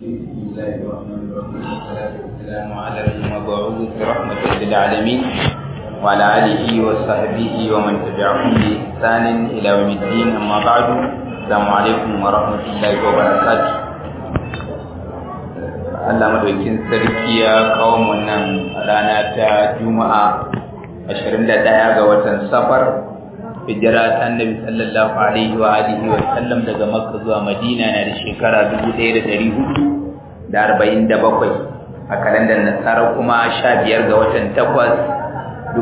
بسم الله الرحمن الرحيم والصلاة والسلام على المبعوث رحمة للعالمين وعلى آله وصحبه ومن تبعهم بإحسان إلى يوم الدين أما بعد السلام عليكم ورحمة الله وبركاته Allah madaukin sarki ya kawo wannan rana ta Juma'a 21 ga watan Safar hijira ta Annabi sallallahu alaihi wa alihi wa sallam daga Makka zuwa Madina na da shekara 1447 a kalandar Nasara kuma 15 ga watan 8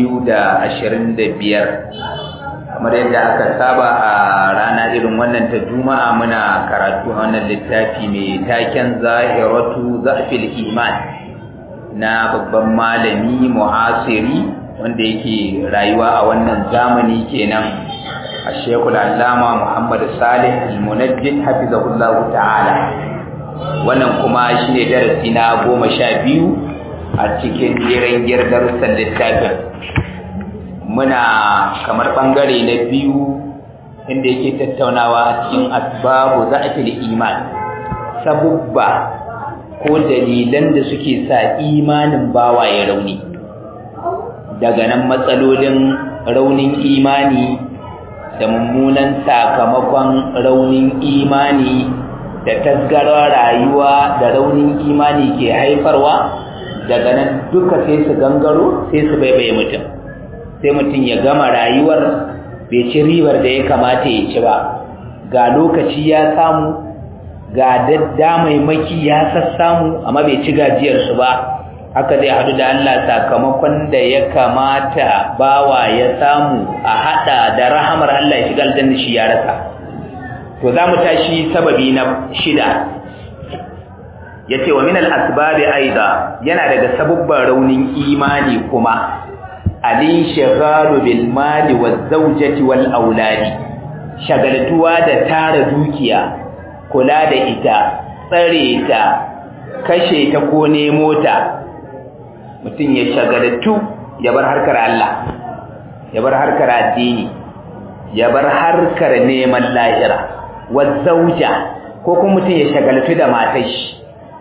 2025 kamar yadda aka saba a rana irin wannan ta juma'a muna karatu a wannan littafi mai taken zahiratu zafil iman na babban malami mu'asiri wanda yake rayuwa a wannan zamani kenan a shekul allama muhammad salih al-munajjid hafizahullahu ta'ala wannan kuma shine darasi na goma sha biyu a cikin jeren darussan littafin muna kamar bangare na biyu inda yake tattaunawa a cikin asbabu za'atul iman sabubba ko dalilan da suke sa imanin bawa ya rauni daga nan matsalolin raunin imani da mummunan sakamakon raunin imani da tasgarar rayuwa da raunin imani ke haifarwa daga nan duka sai su gangaro sai su baibaye mutum sai mutum ya gama rayuwar bai ci ribar da ya kamata ya ci ba ga lokaci ya samu ga maki ya sassamu amma bai ci gajiyarsu ba haka zai hadu da Allah sakamakon da ya kamata bawa ya samu a hada da rahamar Allah ya shiga aljanna shi ya rasa to za mu tashi sababi na shida yace wa min al-asbabi aida yana daga sabubban raunin imani kuma al-inshighalu bil mali waz zawjati wal auladi shagaltuwa da tara dukiya kula da ita tsare ta kashe ta ko nemo ta mutum ya shagaltu ya bar harkar Allah ya bar harkar addini ya bar harkar neman lahira waz zawja ko kuma mutum ya shagaltu da matar shi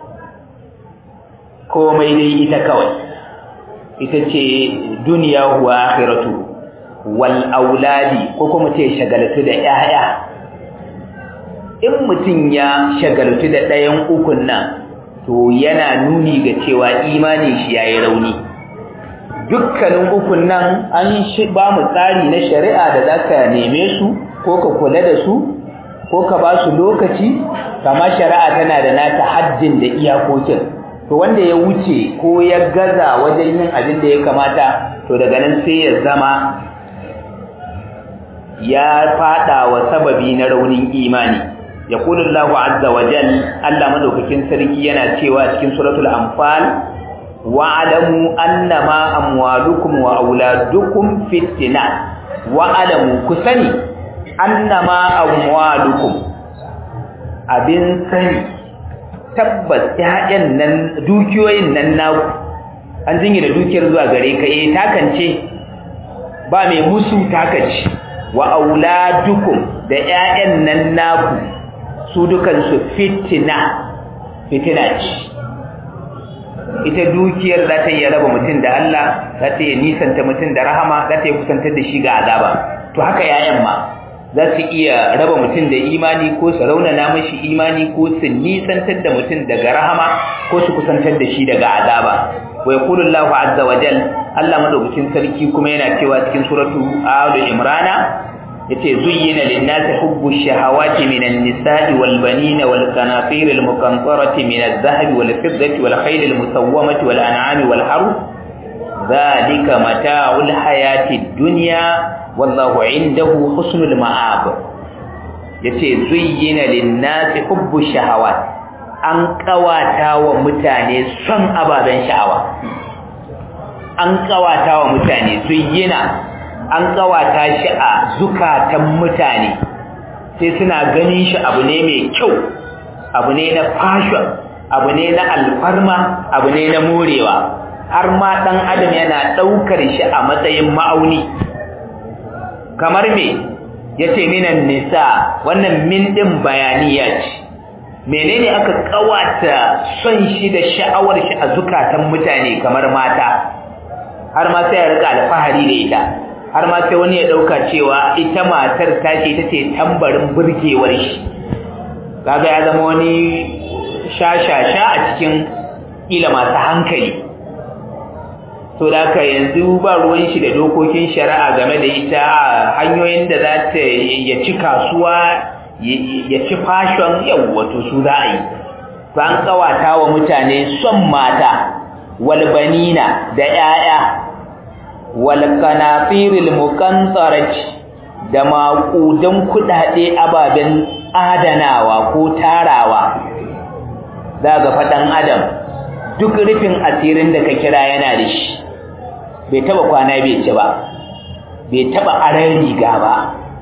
komai dai ita kawai ita ce duniya huwa akhiratu wal auladi ko kuma ce shagaltu da 'ya'ya. in mutum ya shagaltu da ɗayan ukun nan to yana nuni ga cewa imani shi yayi rauni dukkanin ukun nan an shi ba mu tsari na shari'a da zaka neme su ko ka kula da su ko ka ba su lokaci kama shari'a tana da nata haddin da iyakokin to wanda ya wuce ko ya gaza wajen yin abin da ya kamata to daga nan sai ya zama ya fada wa sababi na raunin imani yaqulu Allahu azza wa jal Allah madaukakin sarki yana cewa cikin suratul anfal wa'lamu annama amwalukum wa auladukum fitnah wa'lamu kusani annama amwalukum abin sani tabbas ƴaƴan nan dukiyoyin nan naku an jingi da dukiyar zuwa gare ka eh takance ba mai musu takance wa auladukum da ƴaƴan nan naku su dukan su fitina fitina ce ita dukiyar za ta iya raba mutum da Allah za ta iya nisanta mutum da rahama za ta iya kusantar da shi ga azaba to haka ƴaƴan ma za su iya raba mutum da imani ko su raunana mashi imani ko su nisantar da mutum daga rahama ko su kusantar da shi daga azaba wa yaqulu Allahu azza wa jal Allah madaukakin sarki kuma yana cewa cikin suratu Ali Imran yace zuyyina lin-nasi hubbu shahawati minan nisa'i wal banina wal qanatir al muqantarati min adh-dhahabi wal fiddati wal khayl al musawwamati wal an'ami wal harth dhalika mata'ul hayati dunya wallahu indahu husnul ma'ab yace zuyyina lin-nasi hubbu shahawat an kawata wa mutane son ababen sha'awa an kawata wa mutane zuyyina an kawata shi a zukatan mutane sai suna ganin shi abu ne mai kyau abu ne na fashion abu ne na alfarma abu ne na morewa har ma dan adam yana daukar shi a matsayin ma'auni kamar me yace minan nisa wannan min din bayaniya ce menene aka kawata son shi da sha'awar shi a zukatan mutane kamar mata har ma sai ya rika alfahari da ita har ma sai wani ya dauka cewa ita matar ta ce ita ce tambarin burgewar shi kaga ya zama wani shashasha a cikin ila masu hankali to da haka yanzu ba ruwan shi da dokokin shari'a game da ita hanyoyin da za ta ya ci kasuwa ya ci fashon yawwato su za a yi ba an kawata wa mutane son mata walbanina da 'ya'ya walqanatiril muqantarat da maƙudan kuɗaɗe ababen adanawa ko tarawa za ga faɗan adam duk rufin asirin da ka kira yana da shi bai taba kwana bai ci ba bai taba aran riga ba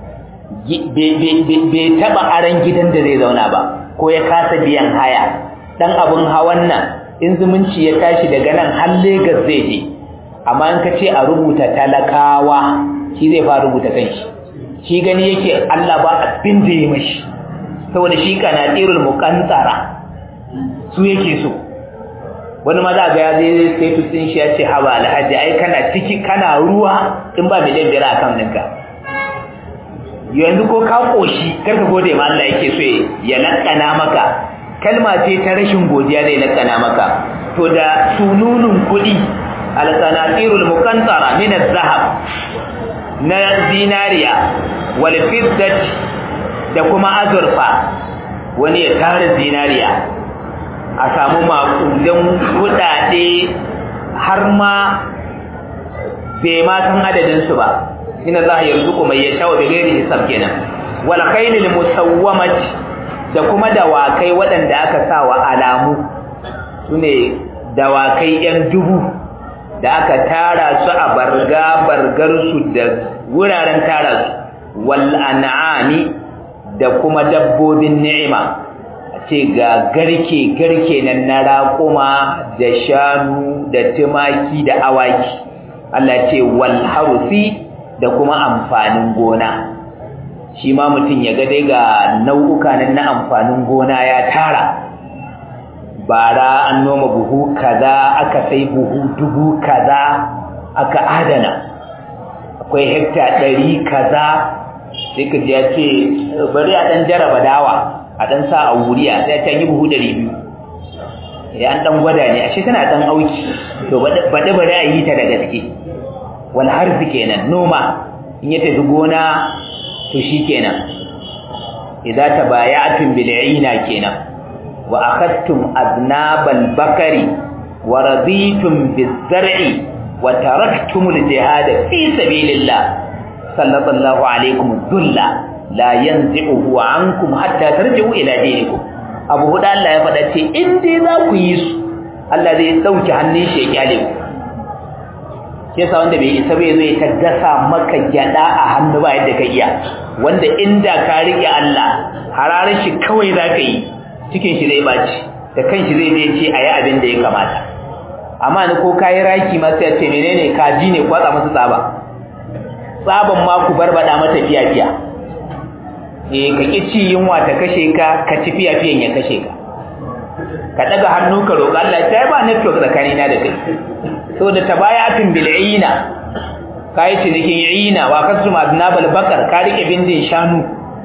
bai taba aran gidan da zai zauna ba ko ya kasa biyan haya dan abun hawan nan in zumunci ya tashi daga nan har Lagos zai je amma in ka ce a rubuta talakawa shi zai fara rubuta kanshi shi gani yake Allah ba abin da ya mashi saboda shi kana tsirul muqantara su yake so wani ma za ga ya zai status din shi ya ce haba alhaji ai kana ciki kana ruwa in ba miliyan biyar a kan ninka yanzu ko ka koshi karka gode ma Allah yake so ya lakana maka kalma ce ta rashin godiya zai lakana maka to da sununun kuɗi alqanatirul muqantara min az-zahab na zinariya wal fiddat da kuma azurfa wani ya tara zinariya a samu makudan kudade har ma bai ma san adadin su ba inna Allah yarzuqu man yasha'u bi ghairi hisab kenan wal khaylil musawwamat da kuma dawakai waɗanda aka sa wa alamu sune dawakai yan dubu da aka tara su a barga bargar su da wuraren tara su wal an'ami da kuma dabbobin ni'ima ce ga garke-garke nan na raƙuma da shanu da tumaki da awaki Allah ce wal harusi da kuma amfanin gona shi ma mutum ya ga dai ga nau'uka nan na amfanin gona ya tara bara an noma buhu kaza aka sai buhu dubu kaza aka adana akwai hekta ɗari kaza sai ka ji ya ce bari a ɗan jaraba dawa a ɗan sa a wuriya sai ta yi buhu ɗari biyu ya an ɗan gwada ne ashe tana ɗan auki to baɗi bari a yi ta da gaske wal harfi kenan noma in ya tafi gona to shi kenan idza tabaya'tum bil ina kenan wa akhadtum adnabal bakari wa raditum biz zar'i wa taraktum al jihad fi sabilillah sallallahu alaikum dhulla la yanzi'uhu ankum hatta tarji'u ila dinikum abu huda Allah ya faɗa ce in dai za ku yi su Allah zai dauki hannun shi ya kyale ku shi yasa wanda bai isa bai zo ya ta gasa maka gyada a hannu ba yadda ka iya wanda inda ka rike Allah hararar shi kawai za ka yi cikin shi zai baci da kanshi zai zai ce a yi abin da ya kamata amma ni ko kayi raki ma sai ya ce menene kaji ne kwatsa musu tsaba tsaban ma ku barbada mata fiya fiya eh ka ki ci yunwa ta kashe ka ka ci fiya fiyan ya kashe ka ka daga hannu ka roƙa Allah ta ba network tsakanina da kai saboda tabayatun bil ina kai cinikin ina wa kasum adnabal bakar ka rike bindin shanu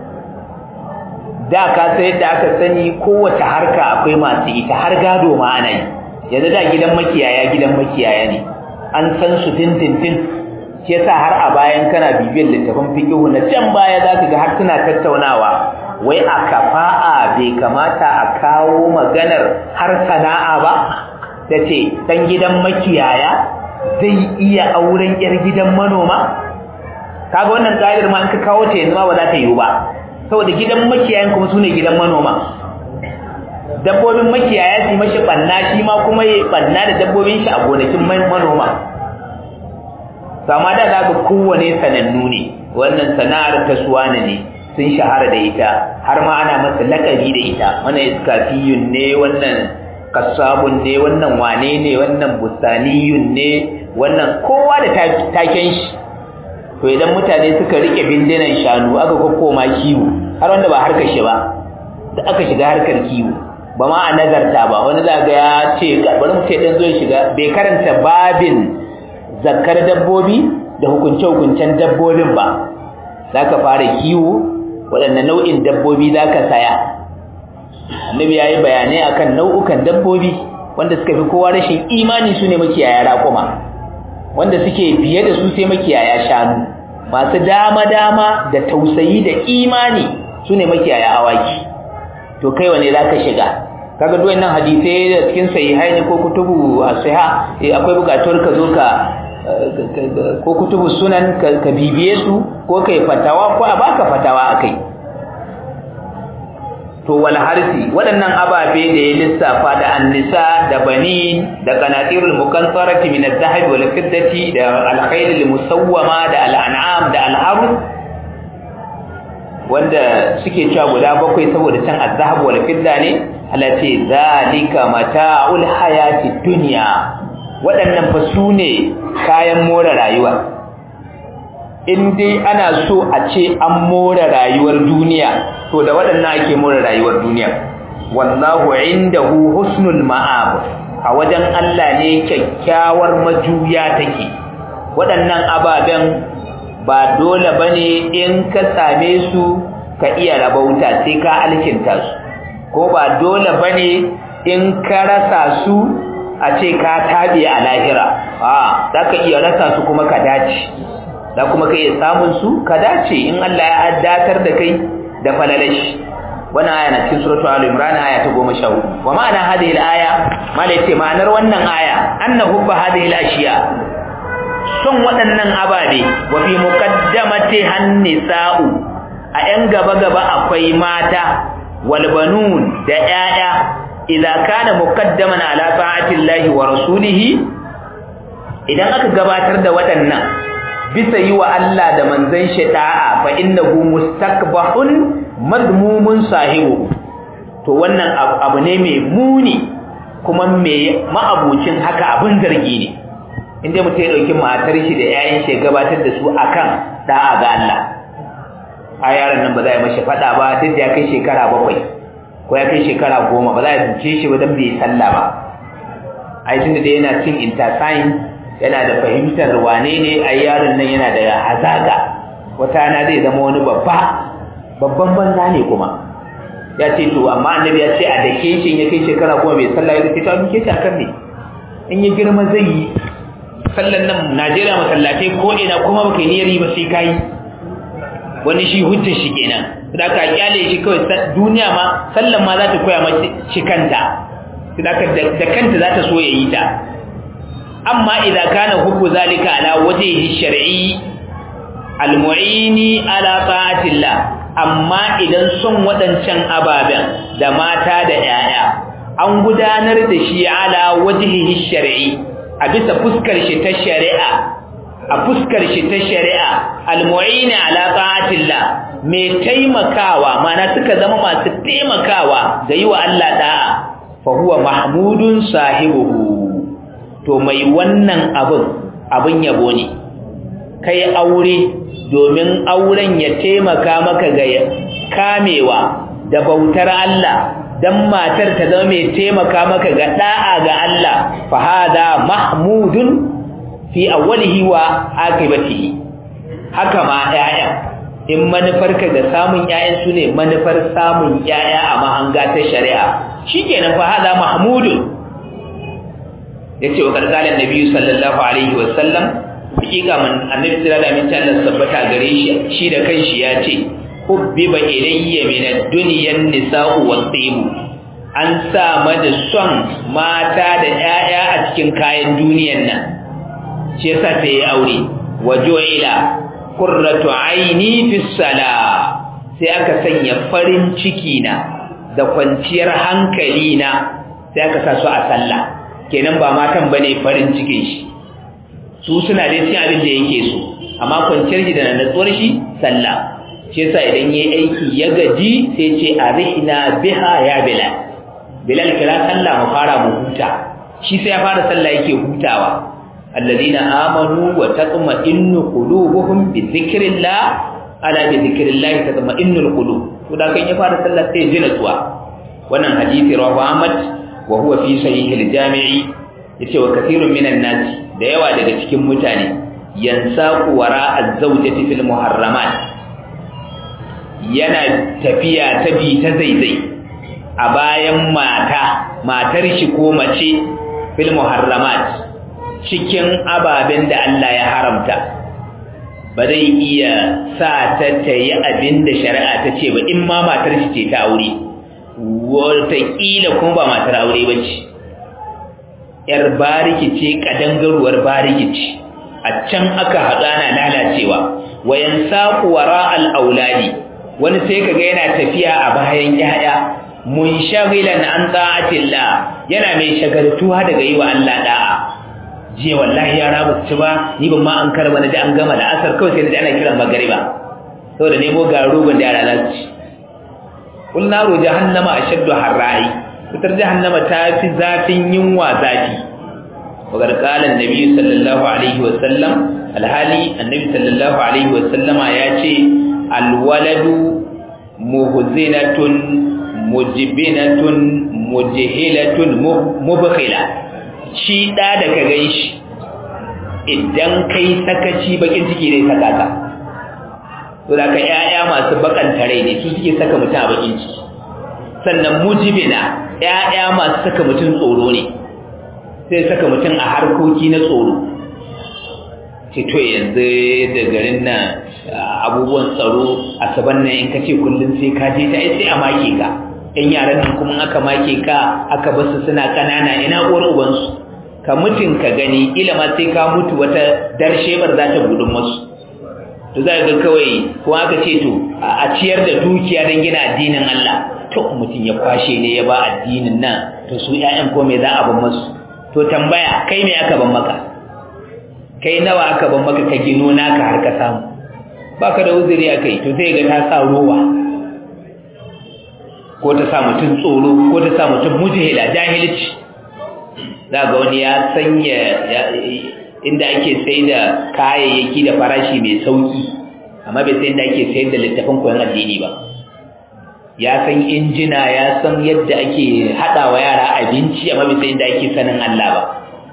da ka sai da aka sani kowace harka akwai masu ita har gado ma ana yi yanzu da gidan makiyaya gidan makiyaya ne an san su dindindin shi yasa har a bayan kana bibiyar littafin fiqhu na can baya zaka ga har suna tattaunawa wai a kafa'a bai kamata a kawo maganar har sana'a ba tace dan gidan makiyaya zai iya auren yar gidan manoma kaga wannan kaidar ma in ka kawo ta yanzu ma ba za ta yiwu ba saboda gidan makiyayan kuma sune gidan manoma dabbobin makiyaya su mashi banna shi ma kuma ya banna da dabbobin shi a gonakin manoma sama da zaka kowane sanannu ne wannan sana'ar ta suwana ne sun shahara da ita har ma ana masa lakabi da ita wannan iskafiyun ne wannan kasabun ne wannan wane ne wannan bustaniyun ne wannan kowa da taken shi to idan mutane suka rike bindinan shanu aka kokkoma kiwo har wanda ba harkar shi ba da aka shiga harkar kiwo ba ma a nazarta ba wani zaga ya ce bari mu ce dan zo ya shiga bai karanta babin zakkar dabbobi da hukunce-hukuncen dabbobin ba za ka fara kiwo waɗanne nau'in dabbobi za ka saya annabi ya yi bayanai akan nau'ukan dabbobi wanda suka fi kowa rashin imani su ne makiyaya raƙuma wanda suke biye da su sai makiyaya shanu masu dama-dama da tausayi da imani su ne makiyaya awaki to kai wane za ka shiga kaga duwan nan hadisai da cikin sahihai ne ko kutubu asiha akwai bukatuwar ka zo ka ko kutubu sunan ka bibiye su ko kai fatawa ko a baka fatawa akai to wal harsi waɗannan ababe da ya lissafa da annisa da banin da qanatirul mukantarati min az-zahab wal fiddati da al-khayl al-musawwama da al-an'am da al-harus wanda suke cewa guda bakwai saboda can az-zahab wal fidda ne alati zalika mata'ul hayati dunya waɗannan fa su ne kayan more rayuwa in dai ana so a ce an more rayuwar duniya to da waɗannan ake more rayuwar duniya wallahu indahu husnul ma'ab a wajen Allah ne kyakkyawar majuya take waɗannan ababen ba dole bane in ka same su ka iya rabauta sai ka alkinta su ko ba dole bane in ka rasa su a ce ka tabe a lahira a za ka iya rasa su kuma ka dace za kuma ka iya samun su ka dace in Allah ya addatar da kai da falalashi wannan aya na cikin suratu al-imran aya ta 14 wa ma'ana hadhihi al-aya malai ce ma'anar wannan aya anna hubba hadhihi al-ashiya son waɗannan ababe wa fi muqaddamati han-nisa'u a yan gaba gaba akwai mata wal banun da 'ya'ya idza kana muqaddaman ala ta'ati Allah wa rasulihi idan aka gabatar da waɗannan bisa yi wa Allah da manzon shi da'a fa innahu mustakbahun madmumun sahibu to wannan abu ne mai muni kuma mai ma'abucin haka abin zargi ne inda mutum ya dauki matar shi da 'ya'yan shi gabatar da su akan da'a ga Allah a yaron nan ba za a yi mashi fada ba duk da ya kai shekara bakwai ko ya kai shekara goma ba za a duke shi ba don bai sallah ba ai tunda da yana cin intersign yana da fahimtar wane ne ai yaron nan yana da hazaga wata na zai zama wani babba babban banza ne kuma ya ce to amma annabi ya ce a dake shi ya kai shekara goma bai sallah ya ce ta duke shi akan ne in ya girma zai yi sallan nan Najeriya masallatai ko ina kuma baka niyyar yi ba sai kai wani shi hujjar shi kenan da ka kyale shi kawai duniya ma sallan ma za ta koya mace shi kanta da kanta za ta so ya yi ta amma idan kana hubbu zalika ala wajhihi shar'i almu'ini ala ta'atillah amma idan son wadancan ababen da mata da yaya an gudanar da shi ala wajhihi shar'i a bisa fuskar shi ta shari'a a fuskar shi ta shari'a almu'ini ala ta'atillah mai taimakawa mana suka zama masu taimakawa ga yi wa Allah da'a fa huwa mahmudun sahibuhu to mai wannan abin abin yabo ne kai aure domin auren ya taimaka maka ga kamewa da bautar Allah dan matar ta zama mai taimaka maka ga da'a ga Allah fa hada mahmudun fi awwalihi wa akibatihi haka ma ƴaƴan in manufarka ga samun ƴaƴan su ne manufar samun ƴaƴa a mahanga ta shari'a shikenan fa hada mahmudun yace wa gargalan nabi sallallahu alaihi wa sallam hakika man annabi sallallahu alaihi wa sallam sabbata gare shi shi da kanshi ya ce hubbiba ilayya min ad-dunya an-nisa'u wat-tib an sa mada son mata da ƴaƴa a cikin kayan duniyan nan shi yasa sai ya aure wajo'ila qurratu aini fi salah sai aka sanya farin ciki na da kwanciyar hankali na sai aka sa su a sallah kenan ba matan bane farin cikin shi su suna da cin abin da yake so amma kwanciyar shi da natsuwar shi sallah shi yasa idan yayi aiki ya gaji sai ce arihna biha ya bilal bilal kira sallah mu fara mu huta shi sai ya fara sallah yake hutawa alladhina amanu wa tatma'innu qulubuhum bi dhikrillah ala bi dhikrillah tatma'innul qulub to da kan ya fara sallah sai ji natsuwa wannan hadisi rawahu Ahmad wa huwa fi sahih al-jami'i yace wa kathirun minan nas da yawa daga cikin mutane yansaqu wara az-zawjati fil muharramat yana tafiya ta bi ta zaizai a bayan mata matar shi ko mace fil muharramat cikin ababen da Allah ya haramta ba zai iya sa ta ta yi abin da shari'a ta ce ba in ma matar shi ce ta aure wataƙila kuma ba matar aure ba ce ‘yar bariki ce ƙadangaruwar bariki ce a can aka haɗu ana lalacewa wayan saƙu wara al'auladi wani sai ka ga yana tafiya a bayan ‘ya'ya mun shagilan an ta'atillah yana mai shagaltuwa daga yi wa Allah da'a jiya wallahi yara ba su ci ba ni ban ma an karba na ji an gama da asar kawai sai na ji ana kiran magariba saboda nemo ga rogon da yara za su ci kul naru jahannama ashaddu harra'i fitar jahannama ta fi zafin yunwa zafi wa qala annabi sallallahu alaihi wa sallam alhali annabi sallallahu alaihi wa sallama ya ce alwaladu muhzinatun mujbinatun mujhilatun mubkhila shi ɗa da ka gan shi idan kai sakaci bakin ciki zai saka ka to da ka ƴaƴa masu bakan tare ne su suke saka mutum a bakin ciki sannan mujibina ƴaƴa masu saka mutum tsoro ne sai saka mutum a harkoki na tsoro ce to yanzu da garin nan abubuwan tsaro a saban nan in ka ce kullum sai ka je ta sai a make ka ƴan yaran nan kuma aka make ka aka basu suna ƙanana ina uwar ubansu ka mutun ka gani ila ma sai ka mutu wata darshebar za ta gudun masu to za ga kawai ko aka ce to a ciyar da dukiya don gina addinin Allah to mutum ya kwashe ne ya ba addinin nan to su ƴaƴan ko me za a ban masu to tambaya kai me aka ban maka kai nawa aka ban maka ka gino naka har ka samu baka da uzuri akai to sai ga ta sa rowa ko ta sa mutum tsoro ko ta sa mutum mujahila jahilci za ga wani ya sanya inda ake sai da kayayyaki da farashi mai sauki amma bai sai inda ake sayar da littafin koyon addini ba ya san injina ya san yadda ake haɗa wa yara abinci amma bai sai inda ake sanin Allah ba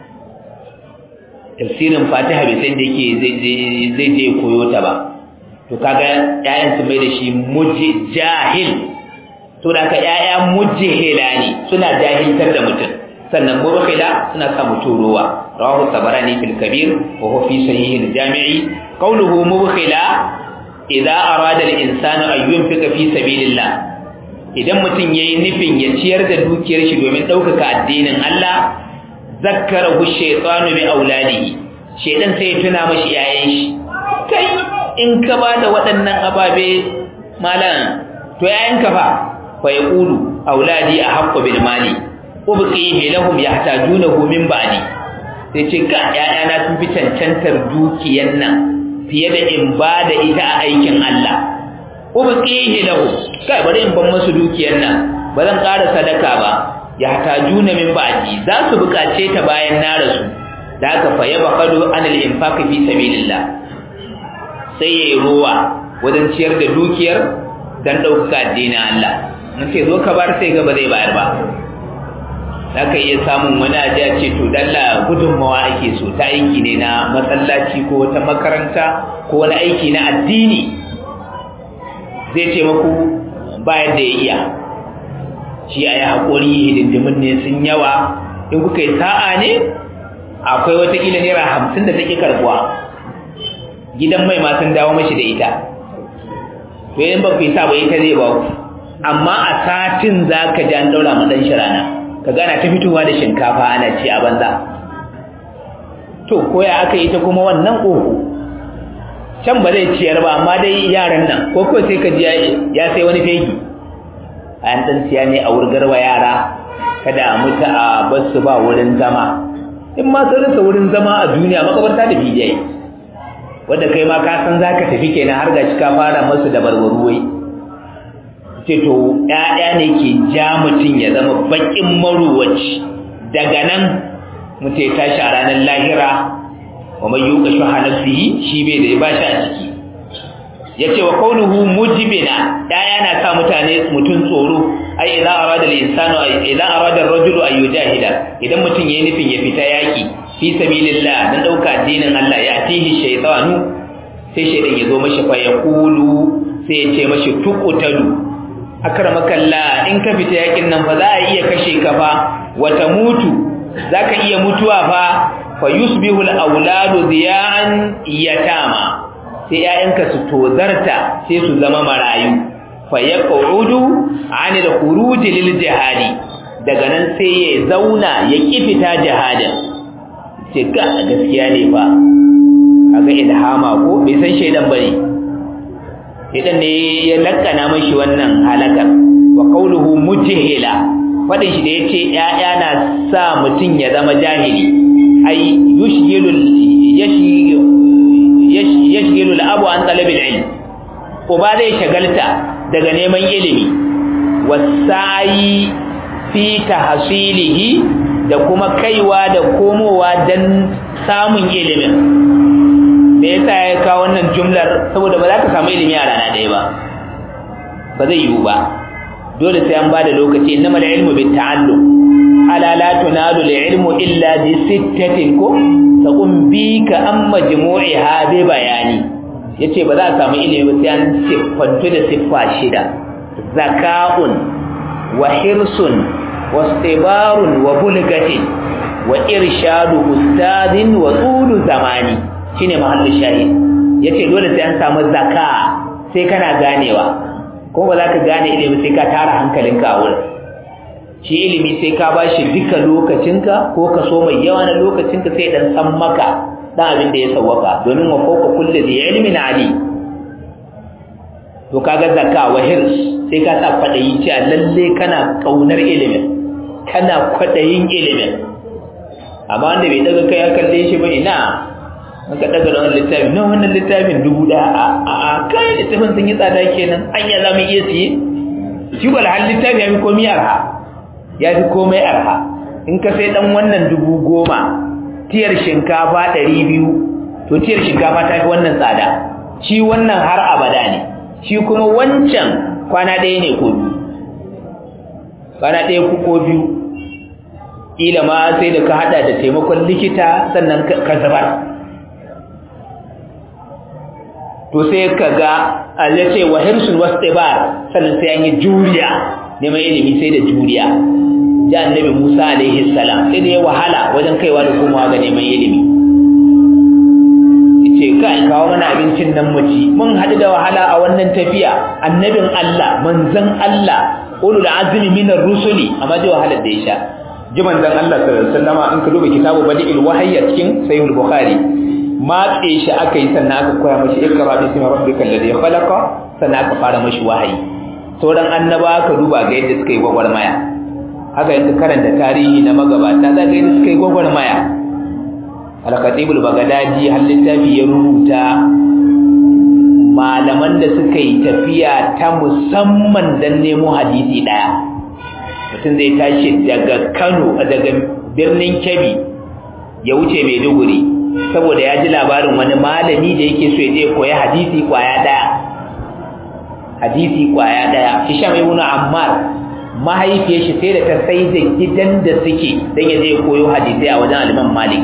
tafsirin fatiha bai sai inda yake zai je koyo ta ba to kaga ƴaƴan su mai da shi mujahil to da ka ƴaƴa mujahila ne suna jahiltar da mutum sannan mubkhila suna sa mutum ruwa rawahu tabarani fil kabir wa huwa fi sahih al jami'i qawluhu mubkhila idza arada al insanu an yunfika fi sabilillah idan mutum yayi nufin ya ciyar da dukiyar shi domin ɗaukaka addinin Allah zakkarahu shaytanu bi auladihi shaydan sai ya tuna mashi yayin shi kai in ka ba da waɗannan ababe malam to yayin ka fa fa yaqulu auladi ahaqqu bil mali ubqihi lahum yahtajunahu min ba'di sai ce ga ƴaƴana sun fi cancantar dukiyan nan fiye da in ba da ita a aikin Allah ubqihi lahum kai bari in ban musu dukiyan nan ba zan ƙara sadaka ba yahtajuna min ba'di za su buƙace ta bayan na rasu da aka fa yabqalu anil infaq fi sabilillah sai yayi ruwa wajen ciyar da dukiyar dan ɗaukaka addinin Allah mun ce zo ka bar sai ga ba zai bayar ba za ka iya samun wani aji a ce to dalla gudunmawa ake so ta aiki ne na masallaci ko ta makaranta ko wani aiki na addini zai ce maku bayan da ya iya shi a yi haƙuri hidindimin ne sun yawa in kuka yi sa'a ne akwai watakila naira hamsin da take karbuwa gidan mai ma sun dawo mashi da ita to yin ba ku yi sa ba ita zai ba ku amma a satin za ka ji an ɗaura ma ɗan shi rana ka gana ta fitowa da shinkafa ana ci a banza to koya aka yi ta kuma wannan ƙoho can ba zai ciyar ba amma dai yaran nan ko ko sai ka ji ya sai wani fegi an dan siya ne a wurgarwa yara kada a mutu a basu ba wurin zama in ma sun rasa wurin zama a duniya makabarta da bidiyai wanda kai ma ka san zaka tafi kenan har ga ka fara masu da barbaruwai ce to ƴaƴa ne ke ja mutum ya zama bakin maruwaci daga nan mutum ya tashi a ranar lahira wa mai yuka shuha nafsihi shi bai da ya bashi a ciki yace wa kaunuhu mujibina daya na sa mutane mutun tsoro ai idan arada al-insanu idan arada ar-rajulu ay yujahida idan mutun yayin nufin ya fita yaki fi sabilillah dan dauka addinin Allah ya tihi shaytanu sai shaydan yazo mashi fa yaqulu sai ya ce mashi tuqutalu akramakalla in ka fita yakin nan fa za a iya kashe ka fa wata mutu zaka iya mutuwa fa fa yusbihu al-awladu diyan yatama sai ‘ya'yanka su tozarta sai su zama marayu fa ya ƙa'udu ani da kuruji lil jihadi daga nan sai ya zauna ya ƙi fita jihadin ce ga gaskiya ne fa a ga ilhama ko bai san shaidan ba ne shaidan ne ya lakana mashi wannan halakar wa ƙauluhu mujihila faɗin shi da ya ce ‘ya'ya na sa mutum ya zama jahili ai yushgilul yashghilu al-abu an talab al-ilm uba zai shagalta daga neman ilimi wasai fi tahsilihi da kuma kaiwa da komowa dan samun ilimin me yasa ya kawo wannan jumlar saboda ba za ka samu ilimi a rana ɗaya ba ba zai yiwu ba dole sai an ba da lokaci innamal ilmu bit ta'allum ala la tunalu al-ilmu illa bi sittatin ko taqum bika am majmu'iha bi bayani yace ba za a samu ilimi ba sai an siffantu da siffa shida zaka'un wa hirsun wa istibarun wa bulgatin wa irshadu ustadin wa tulu zamani shine mahallin shahid yace dole sai an samu zaka sai kana ganewa ko ba za ka gane ilimi sai ka tara hankalinka a wurin shi ilimi sai ka ba shi duka lokacinka ko kaso mai yawa na lokacinka sai dan san maka dan abin da ya sawwaka domin wa fawqa kulli dhi ilmin ali to kaga zakka wa hirs sai ka sa kwadayi cewa lalle kana kaunar ilimin kana kwadayin ilimin amma wanda bai daga kai ya kalle shi ba ina an ka daga wannan littafin na wannan littafin dubu da a a kai littafin sun yi tsada kenan anya za mu iya siye shi wal hal littafi ya fi komai arha ya fi komai arha in ka sai dan wannan dubu goma tiyar shinkafa ɗari biyu to tiyar shinkafa ta fi wannan tsada shi wannan har abada ne shi kuma wancan kwana ɗaya ne ko biyu kwana ɗaya ko biyu ƙila ma sai da ka haɗa da taimakon likita sannan ka zubar to sai ka ga Allah ce wa hirsul wastibar sannan sai an yi juriya neman ilimi sai da juriya ji annabi Musa alaihi salam sai da ya wahala wajen kaiwa da komawa ga neman ilimi yace kai kawo mana abincin nan mu ci mun hadu da wahala a wannan tafiya annabin Allah manzon Allah ulul azmi minar rusuli amma da wahalar da ya sha ji manzon Allah sallallahu alaihi wasallama in ka duba kitabu badi'il wahyi a cikin sahih bukhari matse shi aka yi sannan aka koya mashi ikra bismi rabbikal ladhi khalaqa sannan aka fara mashi wahayi sauran annaba ka duba ga yadda suka yi gwagwarmaya haka yanka karanta tarihi na magabata za ga yadda suka yi gwagwarmaya al-khatibul bagdadi har littafi ya rubuta malaman da suka yi tafiya ta musamman dan nemo hadisi daya mutum zai tashi daga Kano daga birnin Kebbi ya wuce Maiduguri saboda ya ji labarin wani malami da yake so ya je koya hadisi kwaya daya hadisi kwaya daya Hisham ibn Ammar mahaifiyar shi sai da ta sai da gidan da suke dan ya je koyo hadisi a wajen Imam Malik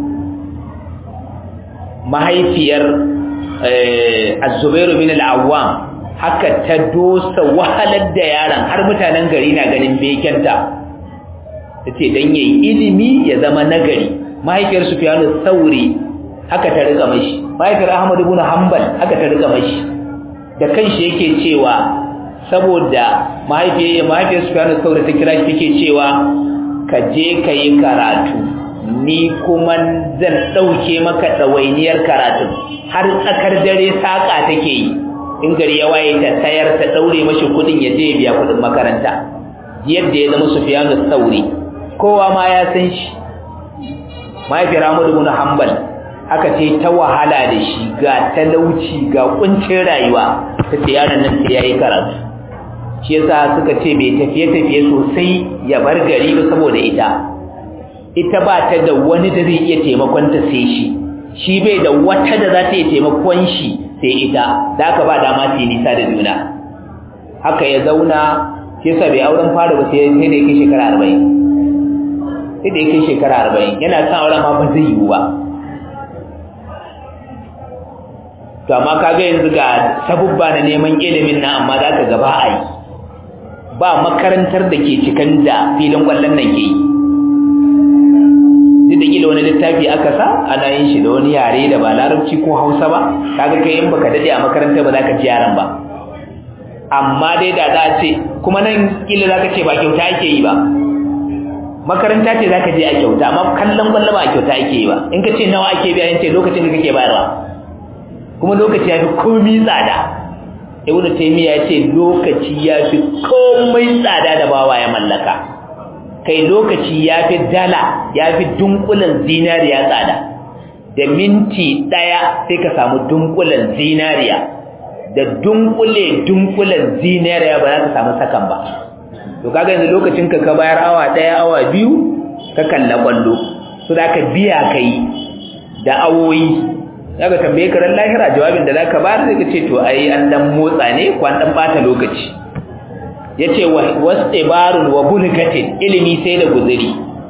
mahaifiyar Az-Zubair bin al-Awwam haka ta dosa wahalar da yaron har mutanen gari na ganin bekenta tace dan yayi ilimi ya zama nagari mahaifiyar Sufyan Sauri haka ta rika mashi mahaifiyar Ahmad ibn Hanbal haka ta rika mashi da kanshi yake cewa saboda mahaifiyar mahaifiyar Sufyan Sauri ta kira shi take cewa ka je ka yi karatu ni kuma zan dauke maka dawainiyar karatu har tsakar dare saka take yi in gari ya waye ta tayar ta daure mashi kudin ya je biya kudin makaranta yadda ya zama Sufyan Sauri kowa ma ya san shi mahaifiyar Ahmad ibn Hanbal aka ce ta wahala da shi ga talauci ga kuncin rayuwa tace yaron nan sai yayi karatu shi yasa suka ce bai tafiye tafiye sosai ya bar gari ba saboda ita ita ba ta da wani da zai iya taimakon ta sai shi shi bai da wata da za ta iya taimakon shi sai ita da aka ba dama su yi nisa da juna haka ya zauna shi yasa bai auren fara ba sai da ya kai shekara arba'in sai da ya kai shekara arba'in yana son auren ma ba zai yiwu ba to amma kaga yanzu ga sabubba na neman ilimin nan amma za ka gaba a yi ba makarantar da ke cikin da filin kwallon nan ke yi duk da gila wani littafi aka sa ana yin shi da wani yare da ba larabci ko hausa ba kaga kai in baka dade a makarantar ba za ka ji yaran ba amma dai da za a ce kuma nan kila za ka ce ba kyauta ake yi ba makaranta ce za ka je a kyauta amma kallon kwallo ba a kyauta ake yi ba in ka ce nawa ake biya in ce lokacin da kake bayarwa kuma lokaci ya fi komi tsada ibnu taymiya ya ce lokaci ya fi komai tsada da bawa ya mallaka kai lokaci ya fi dala ya fi dunkulen zinariya tsada da minti ɗaya sai ka samu dunkulen zinariya da dunkule dunkulen zinariya ba za ka samu sakan ba to kaga yanzu lokacin ka ka bayar awa ɗaya awa biyu ka kalla kwallo so da ka biya kai da awoyi daga tambaye ka ran lahira jawabin da zaka bayar sai ka ce to ai an dan motsa ne ko an dan bata lokaci yace wastibarun wa bulgatin ilimi sai da guzuri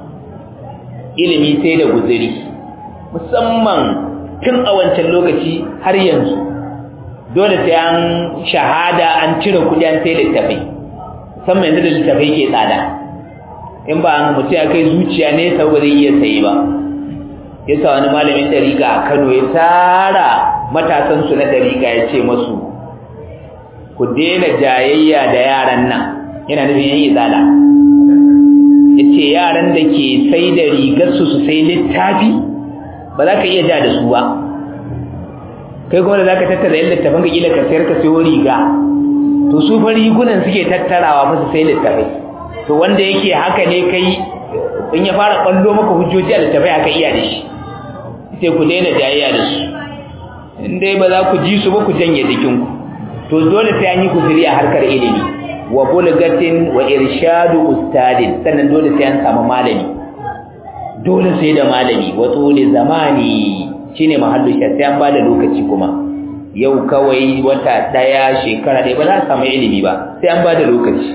ilimi sai da guzuri musamman tun a wancan lokaci har yanzu dole sai an shahada an cire kudi an sai littafai musamman yanzu da littafai ke tsada in ba an mutum ya kai zuciya ne sau ba zai iya sayi ba yasa wani malamin dariƙa a Kano ya tara matasan su na dariƙa ya ce masu ku daina jayayya da yaran nan yana nufin yan izala yace yaran da ke sai da rigar su su sai littafi ba za ka iya ja da su ba kai kuma da zaka tattara yan littafin ka kila ka sayar ka sayo riga to su fa rigunan suke tattarawa fa su sai littafai to wanda yake haka ne kai in ya fara kwallo maka hujjoji a littafai aka iya da shi sai ku daina jayayya da su in dai ba za ku ji su ba ku janye jikinku to dole sai an yi kusuri a harkar ilimi wa bulgatin wa irshadu ustadin sannan dole sai an samu malami dole sai da malami wa tsoli zamani shine mahallu shi sai an bada lokaci kuma yau kawai wata daya shekara ɗaya ba za a samu ilimi ba sai an bada lokaci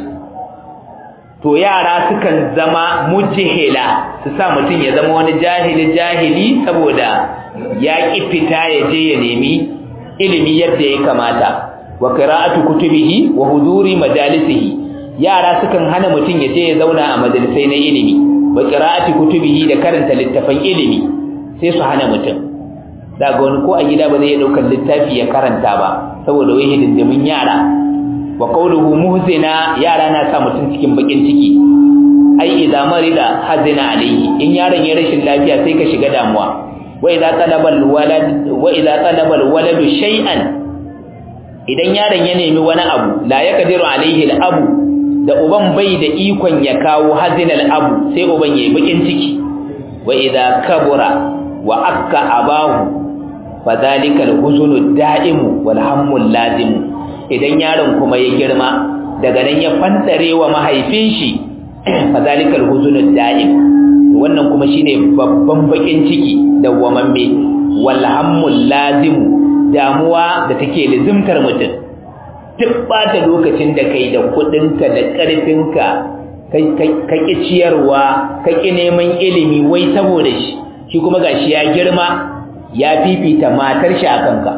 to yara sukan zama mujihila su sa mutum ya zama wani jahili jahili saboda ya ƙi fita ya je ya nemi ilimi yadda ya kamata wa qira'atu kutubihi wa huduri majalisihi yara sukan hana mutum ya je ya zauna a majalisai na ilimi wa qira'ati kutubihi da karanta littafan ilimi sai su hana mutum daga wani ko a gida ba zai daukar littafi ya karanta ba saboda wai hidindimin yara wa qawluhu muhzina yara na sa mutum cikin bakin ciki ai idza marida hazina alayhi in yaron ya rashin lafiya sai ka shiga damuwa wa idza talaba alwalad wa idza talaba alwaladu shay'an idan yaron ya nemi wani abu la yaqdiru alayhi alabu da uban bai da ikon ya kawo hazina alabu sai uban yayi bakin ciki wa idza kabura wa akka abahu fadhalika alhuzunu da'imu wal hammu lazimu idan yaron kuma ya girma daga nan ya fantare wa mahaifin shi fazalikal huzunu da'im wannan kuma shine babban bakin ciki dawwamamme wal hammul lazim damuwa da take lazimtar mutum duk bata lokacin da kai da kudinka da karfinka ka ki ciyarwa ka ki neman ilimi wai saboda shi shi kuma gashi ya girma ya fifita matar shi akan ka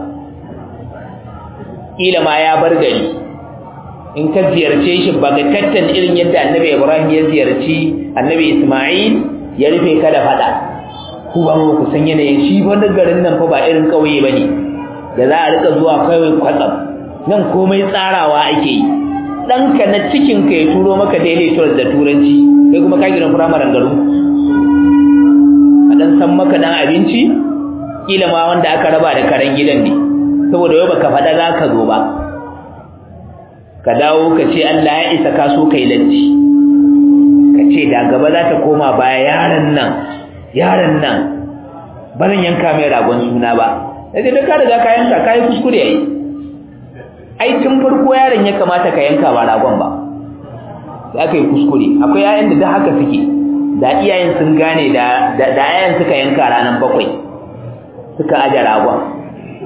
kila ma ya bar gari in ka ziyarce shi bagatattan irin yadda annabi Ibrahim ya ziyarci annabi Isma'il ya rufe ka da fada ku ba mu ku san yanayin shi wani garin nan fa ba irin kauye bane da za a rika zuwa kawai kwatsam nan komai tsarawa ake yi ɗanka na cikin ka ya turo maka daily tours da turanci kai kuma ka gidan firamaren garin a dan san maka dan abinci kila ma wanda aka raba da karen gidan ne saboda yau baka faɗa za ka zo ba ka dawo ka ce Allah ya isa ka so kai latti ka ce da gaba za ta koma baya yaron nan yaron nan ba zan yanka mai ragon suna ba sai da ka riga ka yanka ka yi kuskure yayi ai tun farko yaron ya kamata ka yanka ba ragon ba sai aka yi kuskure akwai yayan da da haka suke da iyayen sun gane da da yayan suka yanka ranar bakwai suka aje ragon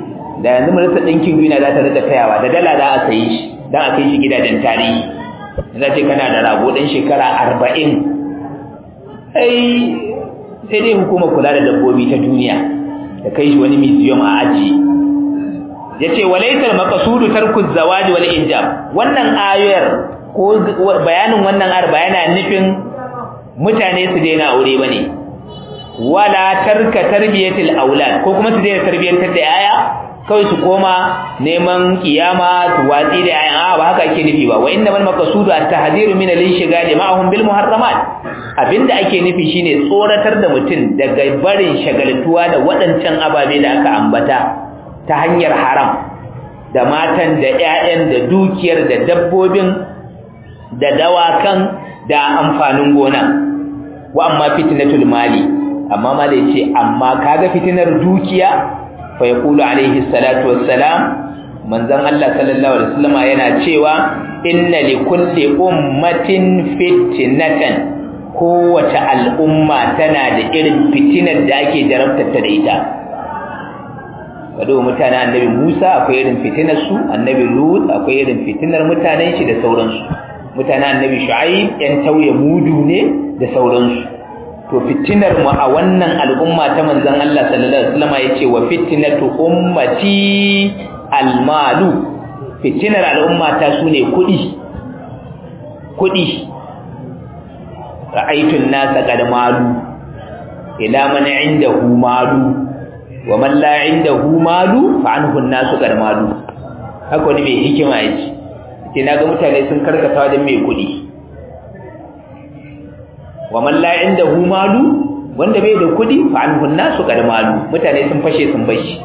da yanzu majalisar ɗinkin duniya za ta rika tayawa da dala za a sayi shi don a kai shi gidajen tarihi za ce kana da rago ɗan shekara arba'in ai sai dai hukumar kula da dabbobi ta duniya da kai shi wani museum a aji ya ce walaitar makasudu tarkuz zawaji wal injab wannan ayar ko bayanin wannan ayar bayana nufin mutane su daina aure bane wala tarka tarbiyatil aulad ko kuma su daina tarbiyantar da yaya kawai su koma neman kiyama su watsi da yayan a ba haka ake nufi ba wa innamal maqsudu at-tahdhiru min al-inshighal ma'ahum bil muharramat abinda ake nufi shine tsoratar da mutum daga barin shagaltuwa da waɗancan ababe da aka ambata ta hanyar haram da matan da ƴaƴan da dukiyar da dabbobin da dawakan da amfanin gona wa amma fitnatul mali amma ma da yace amma kaga fitinar dukiya fa yaqulu alaihi salatu wassalam manzon Allah sallallahu alaihi wasallam yana cewa inna likulli ummatin fitnatan kowace al'umma tana da irin fitinar da ake jarabtar ta da ita kado mutanen annabi Musa akwai irin fitinar su annabi Lut akwai irin fitinar mutanen shi da sauransu mutanen annabi Shu'aib yan tauye mudu ne da sauransu to fitinar mu a wannan al'umma ta manzon Allah sallallahu alaihi wasallam yace wa fitnatu ummati almalu fitinar al'umma ta sune kudi kudi ra'aytu an-nasa qad malu ila man 'indahu malu wa man la 'indahu malu fa anhu an-nasu qad malu haka ne mai hikima yace sai naga mutane sun karkata wajen mai kudi wa man la indahu malu wanda bai da kudi fa anhu nasu qad malu mutane sun fashe sun bashi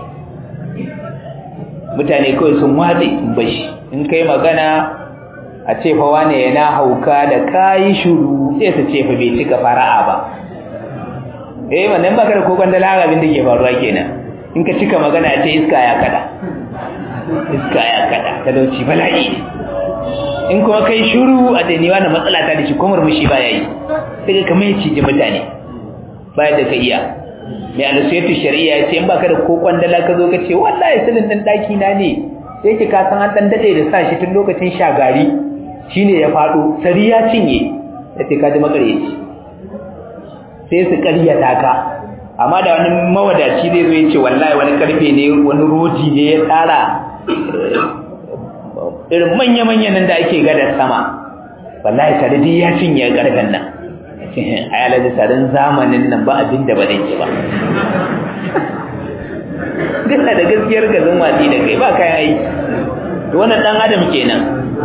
mutane kawai sun wade sun bashi in kai magana a ce fa wane yana hauka da kai shuru sai su ce fa bai cika fara'a ba eh wannan baka da kokon da larabin da ke faruwa kenan in ka cika magana ce iska ya kada iska ya kada talauci bala'i in kuma kai shuru a dani wani matsala ta da shi kuma murmushi ba yayi sai ka kamar yace ji mutane baya da ka iya mai alusiyatu shari'a ya ce in baka da ko kwandala ka zo ka ce wallahi silin din daki na ne sai ki ka san an dan dade da sa shi tun lokacin shagari shine ya fado sari ya cinye sai ka ji makareci sai su ƙaryata ka amma da wani mawadaci zai zo ya ce wallahi wani karfe ne wani rodi ne ya tsara irin manya-manyan nan da ake gadar sama wallahi sardi ya cinye karfen nan a yalar da tsarin zamanin nan ba abin da ba zai ce ba duk da gaskiyar gazin watsi da kai ba kayan aiki wannan dan adam kenan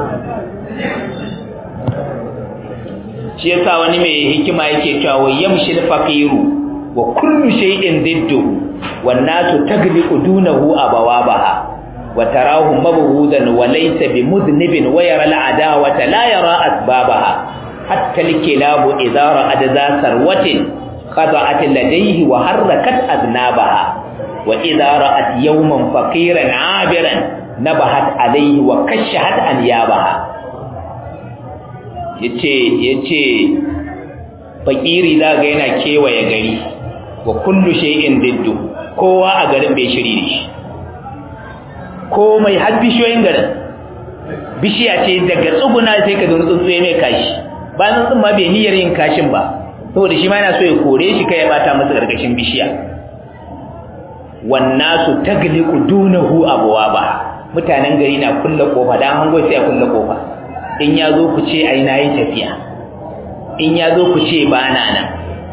shi yasa wani mai hikima yake cewa wa yamshil faqiru wa kullu shay'in didduhu wan nasu tagliqu dunahu abawabaha wa tarahu mabghudan wa laysa bimudnibin wa yara al'adawata la yara asbabaha hatta al-kilabu idha ra'ad za sarwatin qada'at ladayhi wa harakat aznabaha wa idha ra'at yawman faqiran 'abiran nabahat alayhi wa kashahat anyabaha yace yace fakiri zaga yana kewaye gari wa kullu shay'in diddu kowa a garin bai shiri da shi komai har bishiyoyin garin bishiya ce daga tsuguna sai ka zo tsuntsu ya mai kashi ba tsuntsun ma bai niyyar yin kashin ba saboda shi ma yana so ya kore shi kai ya bata masa gargashin bishiya wannasu tagliqu dunahu abwaba mutanen gari na kulle kofa dan hango sai a kulle kofa in ya zo ku ce ai nayi tafiya in ya zo ku ce ba na nan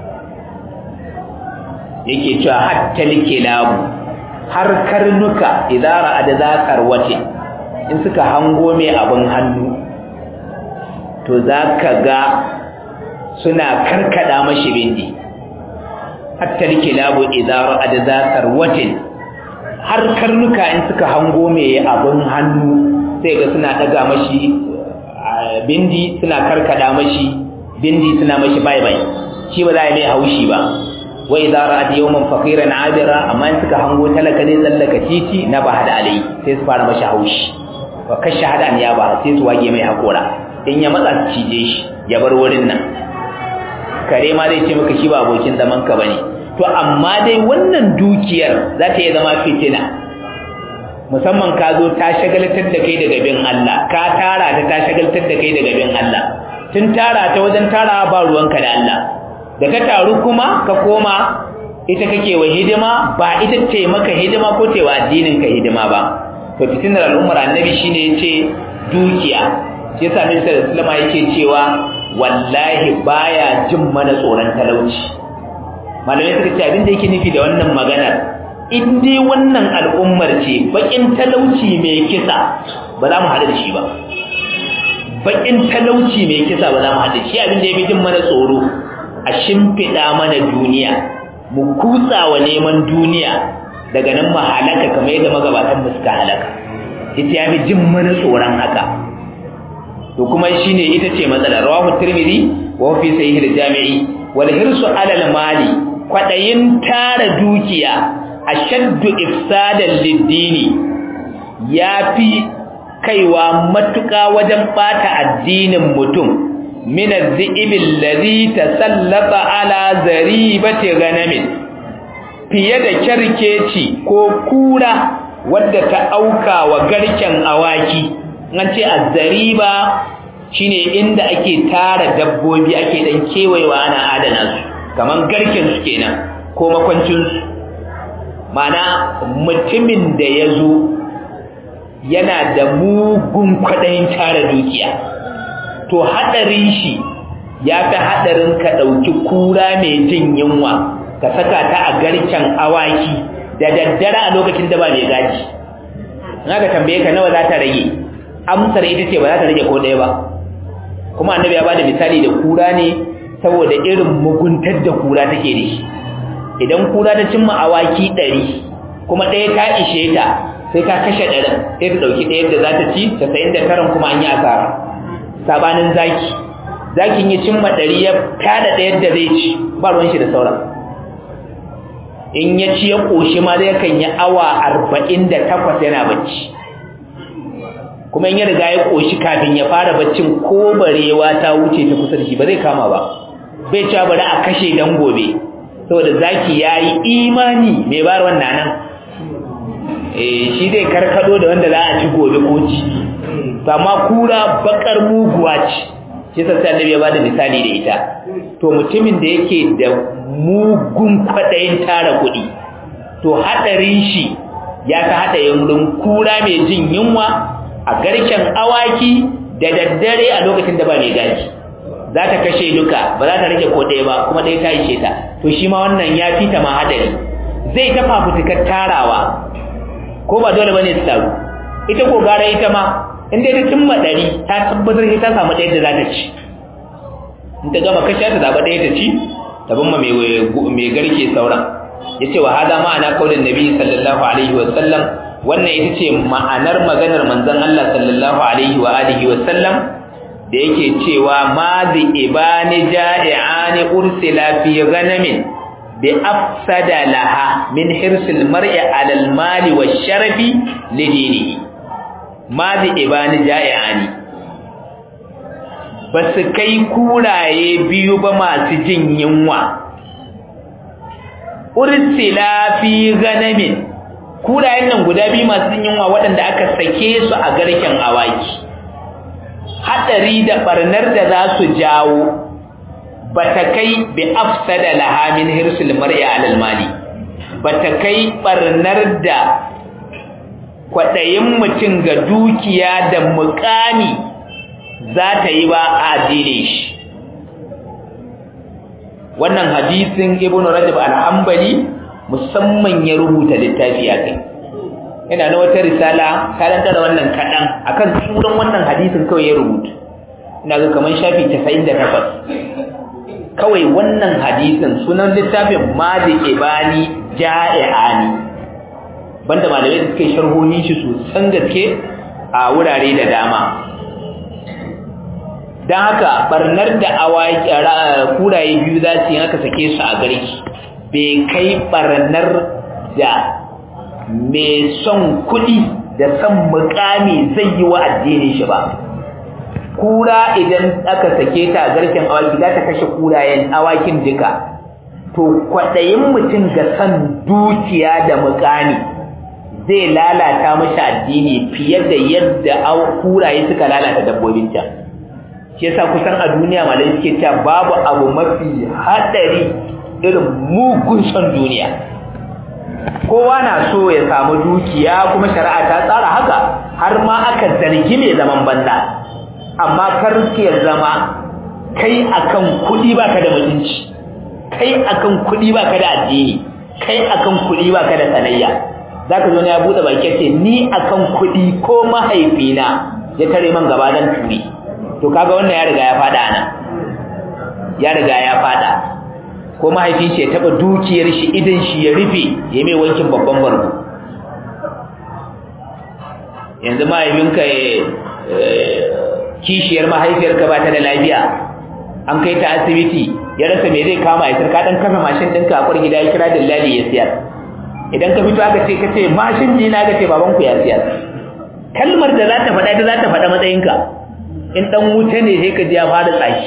yake cewa hatta likilabu har karnuka idara adza wace in suka hango mai abin hannu to zaka ga suna karkada mashi bindi hatta likilabu idara adza wace har karnuka in suka hango mai abin hannu sai ga suna daga mashi bindi suna karkada mashi bindi suna mashi bai bai shi ba za a mai haushi ba wa idza ra'at yawman faqiran 'abira amma in suka hango talaka ne tsallaka titi na ba hada alai sai su fara mashi haushi wa kashe hada an ya ba sai su wage mai hakora in ya matsa su cije shi ya bar wurin nan kare ma zai ce maka shi ba abokin zaman ka bane to amma dai wannan dukiyar za ta iya zama fitina musamman ka zo ta shagaltar da kai daga bin Allah ka tara ta ta shagaltar da kai daga bin Allah tun tara ta wajen tara ba ruwanka da Allah da ka taru kuma ka koma ita kake wa hidima ba ita ce maka hidima ko ce wa addinin ka hidima ba to fitinar al'ummar annabi shine yace dukiya shi yasa Nabi sallallahu alaihi wasallam yake cewa wallahi baya jin mana tsoron talauci malamai suka ce abin da yake nufi da wannan maganar in dai wannan al'ummar ce bakin talauci mai kisa ba za mu haɗu da shi ba bakin talauci mai kisa ba za mu haɗu da shi abin da ya fi jin mana tsoro a shimfiɗa mana duniya mu kutsa wa neman duniya daga nan mu halaka kamar yadda magabatan mu suka halaka ita ya fi jin mana tsoron haka to kuma shine ita ce matsala rawahu tirmidhi wa fi sahih al-jami'i wal hirsu ala al-mali kwadayin tara dukiya ashaddu ifsadan lid-dini yafi kaiwa matuka wajen bata addinin mutum min az-zi'ib alladhi tasallata ala zaribati ghanamin fiye da kyarkeci ko kura wadda ta auka wa garken awaki an ce azzariba shine inda ake tara dabbobi ake dan kewayewa ana adana su kaman garken su kenan ko makwancin su mana mutumin da ya zo yana da mugun kwaɗayin tara dukiya to haɗarin shi ya fi haɗarin ka ɗauki kura mai jin yunwa ka saka ta a garken awaki da daddare a lokacin da ba mai gaji na ka tambaye ka nawa za ta rage amsar ita ce ba za ta rage ko ɗaya ba kuma annabi ya bada misali da kura ne saboda irin muguntar da kura take da shi idan kura ta cimma awaki ɗari kuma ɗaya ta ishe ta sai ka kashe ɗarin sai ta ɗauki ɗaya da za ta ci casa'in da taran kuma an yi asara sabanin zaki zakin ya cimma ɗari ya tada ɗayar da zai ci ba ruwan shi da sauran in ya ci ya ƙoshi ma zai kan yi awa arba'in da takwas yana bacci kuma in ya riga ya koshi kafin ya fara baccin ko barewa ta wuce ta kusa da shi ba zai kama ba bai cewa bari a kashe dan gobe saboda zaki yayi imani mai bar wannan nan eh shi zai karkado da wanda za a ci gobe ko ci amma kura bakar muguwa ce shi sai annabi ya bada misali da ita to mutumin da yake da mugun kwadayin tara kuɗi to hadarin shi ya ta hada yunrin kura mai jin yunwa a garken awaki da daddare a lokacin da ba mai gaji za ta kashe duka ba za ta rage ko ɗaya ba kuma ɗaya ta ishe ta to shi ma wannan ya fita ma hadari zai ta fafutukar tarawa ko ba dole bane su taru ita ko gara ita ma in dai ta cimma ɗari ta tabbatar sai ta samu ɗaya da za ta ci in ta gama kashe ta zaɓa ɗaya ta ci ta bin ma mai garke sauran ya ce wa hada ma'ana kaulin nabi sallallahu alaihi wa sallam wannan ita ce ma'anar maganar manzon Allah sallallahu alaihi wa alihi wa sallam da yake cewa ma bi ibani ja'i'ani ursila fi ghanamin bi afsada laha min hirsil mar'i 'ala al-mali wash-sharafi li dinihi ma bi ibani ja'i'ani basu kai kuraye biyu ba masu jin yunwa ursila fi ghanamin kurayen nan guda biyu masu yunwa waɗanda aka sake su a garken awaki haɗari da ɓarnar da za su jawo ba ta kai bi afsada laha min hirsul mar'i alal mali ba ta kai ɓarnar da kwaɗayin mutum ga dukiya da mukami za ta yi ba a addinin shi wannan hadisin ibnu rajab al-hanbali musamman ya rubuta littafi a kai yana na wata risala karanta da wannan kaɗan akan suran wannan hadisin kawai ya rubuta ina ga kamar shafi 98 kawai wannan hadisin sunan littafin madi ibani ja'i'ani banda malamai da suke sharhohin shi sosan gaske a wurare da dama don haka barnar da kuraye biyu za su yi aka sake su a garki bai kai barnar da mai son kuɗi da son mukami zai yi wa addinin shi ba kura idan aka sake ta a garken awaki za ta kashe kurayen awakin duka to kwaɗayin mutum ga son dukiya da mukami zai lalata mashi addini fiye da yadda kuraye suka lalata dabbobin can shi yasa kusan a duniya malai suke cewa babu abu mafi hadari irin mugun son duniya kowa na so ya samu dukiya kuma shari'a ta tsara haka har ma aka zargi mai zaman banza amma kar ke zama kai akan kuɗi baka da mutunci kai akan kuɗi baka da addini kai akan kuɗi baka da sanayya zaka zo ne ya bude baki ce ni akan kuɗi ko mahaifina ya tare man gaba dan turi to kaga wannan ya riga ya fada nan ya riga ya fada ko mahaifin shi ya taba dukiyar shi idan shi ya rufe ya mai wankin babban barko yanzu mahaifinka kishiyar mahaifiyarka ba ta da lafiya an kai ta asibiti ya rasa me zai kama ya sarka dan kafa mashin ɗinka a gida ya kira dillali ya siyar idan ka fito aka ce ka ce mashin ji na ga ce babanku ya siyar kalmar da za ta faɗa ta za ta faɗa matsayinka in ɗan wuta ne sai ka ji ya fara tsaki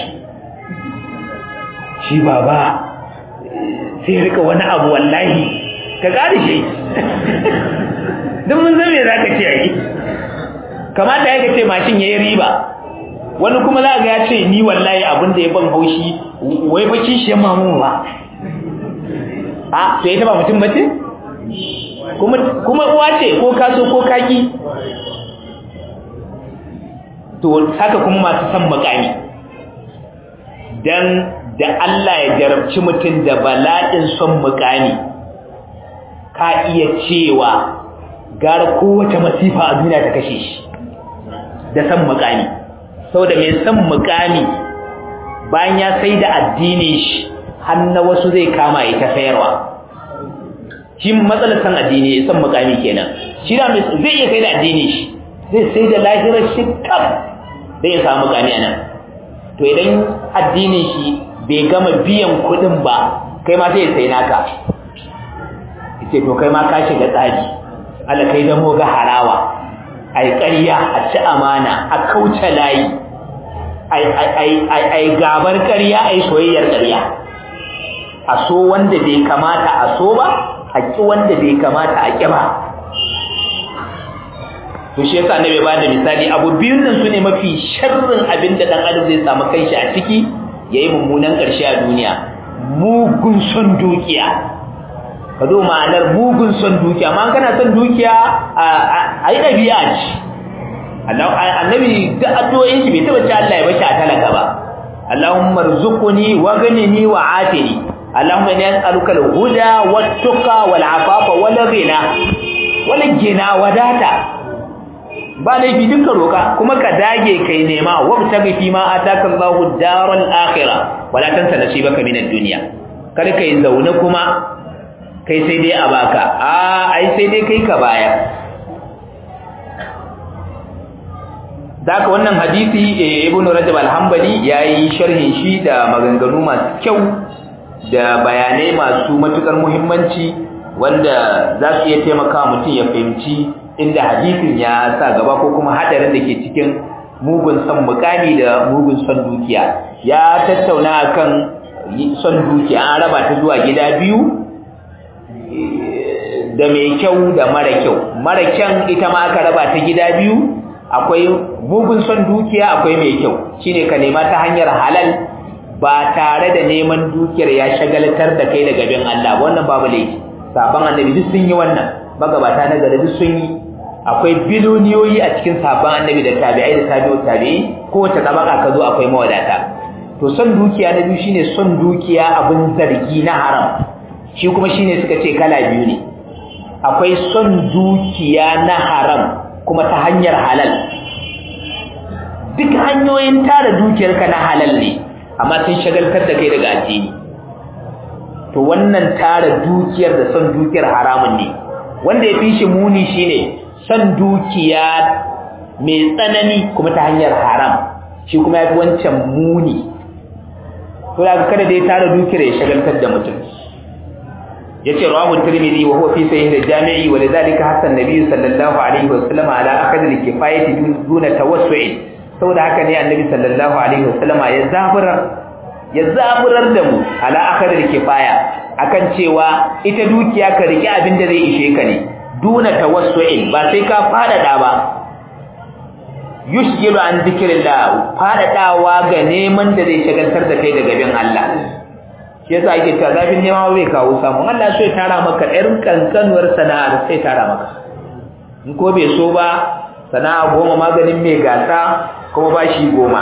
shi baba sai rika wani abu wallahi ka ƙari shi don mun zame za ka ce a yi kamata ya ka ce mashin ya yi riba wani kuma za ga ya ce ni wallahi abin da ya ban haushi wai fa kishi ya mamu ba a to ita ba mutum ba ce kuma uwa ce ko kaso ko kaki to haka kuma masu son makami dan da Allah ya jarabci mutum da bala'in son mukami ka iya cewa gara kowace masifa a duniya ta kashe shi da son mukami saboda mai son mukami bayan ya sai da addini shi har na wasu zai kama ya ta sayarwa shi matsalar son addini son mukami kenan shi da zai iya sai da addini shi zai sai da lahirar shi kam zai ya samu mukami a nan to idan addinin shi bai gama biyan kuɗin ba kai ma sai sai naka ce to kai ma ka shiga tsari Allah kai da ga harawa ai ƙarya a ci amana a kauce layi ai ai ai ai gabar ƙarya ai soyayyar ƙarya a so wanda bai kamata a so ba a ki wanda bai kamata a ki ba to shi yasa annabi ba da misali abu biyun nan sune mafi sharrin abin da dan adam zai samu kanshi a ciki yayi mummunan karshe a duniya mugun son dukiya ka zo ma'anar mugun son dukiya amma kana son dukiya a yi ɗabi'a ce annabi da addu'o'in shi bai taɓa ce Allah ya bashi a talaka ba Allahumma rzuqni wa ghnini wa afini Allahumma inni as'aluka al-huda wat-tuqa wal-afafa wal-ghina wal-ghina wadata ba laifi duka roka kuma ka dage kai nema wabtaghi fi ma ataka Allahu daral akhirah wala tansa nasibaka min ad-dunya kada kai zaune kuma kai sai dai a baka a ai sai dai kai ka bayar daka wannan hadisi ibnu rajab al-hanbali yayi sharhin shi da maganganu masu kyau da bayanai masu matukar muhimmanci wanda za su iya taimaka mutum ya fahimci inda hadisin ya sa gaba ko kuma hadarin da ke cikin mugun son mukami da mugun son dukiya ya tattauna akan son dukiya an raba ta zuwa gida biyu da mai kyau da mara kyau mara kyan ita ma aka raba ta gida biyu akwai mugun son dukiya akwai mai kyau shine ka nema ta hanyar halal ba tare da neman dukiyar ya shagaltar da kai daga bin Allah wannan babu laifi saban annabi duk sun yi wannan magabata na gari duk sun yi akwai biloniyoyi a cikin sabon annabi da tabi'ai da tabi'u tabi'i kowace tabaka ka zo akwai mawadata to son dukiya na biyu shine son dukiya abin zargi na haram shi kuma shine suka ce kala biyu ne akwai son dukiya na haram kuma ta hanyar halal duk hanyoyin tara dukiyarka na halal ne amma sun shagaltar da kai daga addini to wannan tara dukiyar da son dukiyar haramun ne wanda ya fi shi muni shine son dukiya mai tsanani kuma ta hanyar haram shi kuma ya fi wancan muni to da kada dai tara dukiyar ya shagaltar da mutum yace rawahu tirmidhi wa huwa fi sahih al-jami'i wa lidhalika hasan nabiy sallallahu alaihi wa sallam ala akhd al-kifayati duna tawassu'in saboda haka ne annabi sallallahu alaihi wa sallam ya zaburar ya zaburar da mu ala akhd al-kifaya akan cewa ita dukiya ka rike abin da zai ishe ka ne duna tawassu'in ba sai ka fadada ba yushgilu an zikrillah fadadawa ga neman da zai shagaltar da kai daga bin Allah shi yasa ake cewa zafin nema bai kawo samu Allah so ya tara maka ɗarin kankanuwar sana'ar sai tara maka in ko bai so ba sana'a goma maganin mai gasa kuma bashi goma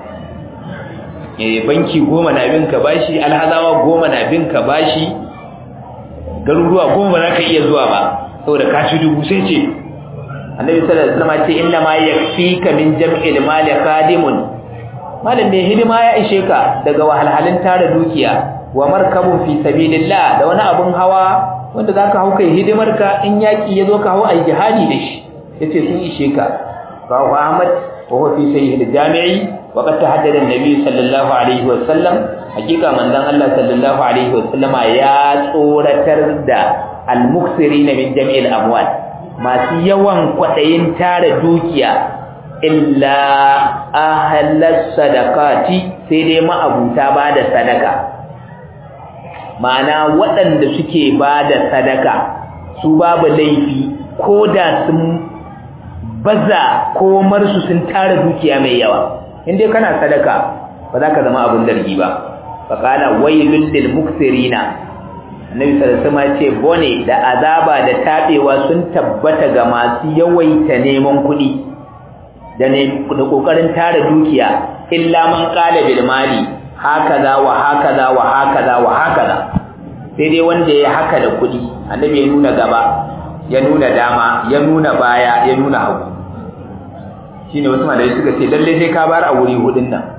eh banki goma na bin ka bashi alhazawa goma na bin ka bashi garuruwa goma za ka iya zuwa ba saboda ka ci dubu sai ce annabi sallallahu alaihi wasallam ce inna ma yakfika min jam'il mali khadimun malam mai hidima ya ishe ka daga wahalhalin tara dukiya wa markabun fi sabilillah da wani abun hawa wanda zaka hau kai hidimar ka in yaki yazo ka hau ai jihadi da shi yace sun ishe ka rawahu ahmad wa huwa fi sahih al-jami'i wa qad tahaddada an-nabi sallallahu alaihi wa sallam hakika manzon Allah sallallahu alaihi wa sallama ya tsoratar da al-muksirina min jami'il amwal masu yawan kwadayin tara dukiya illa ahlas sadaqati sai dai ma'abuta ba da sadaka ma'ana waɗanda suke ba da sadaka su babu laifi ko da sun baza komarsu sun tara dukiya mai yawa inda kana sadaka ba za ka zama abin dargi ba faƙala wailul lil muksirina annabi sallallahu alaihi ce bone da azaba da tabewa sun tabbata ga masu yawaita neman kuɗi da ne da kokarin tara dukiya illa man qala bil mali hakaza wa hakaza wa hakaza wa hakaza sai dai wanda ya haka da kuɗi annabi ya nuna gaba ya nuna dama ya nuna baya ya nuna hagu shine wasu malai suka ce lalle sai ka bar a wuri hudun nan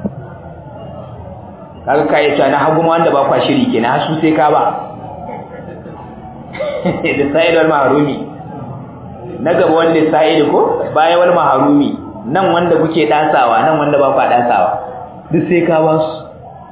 kaga kai ta na hagu ma wanda ba kwa shiri kenan har su sai ka ba da sa'id wal mahrumi na gaba wanda sa'id ko baya wal mahrumi nan wanda kuke dasawa nan wanda ba kwa dasawa duk sai ka ba su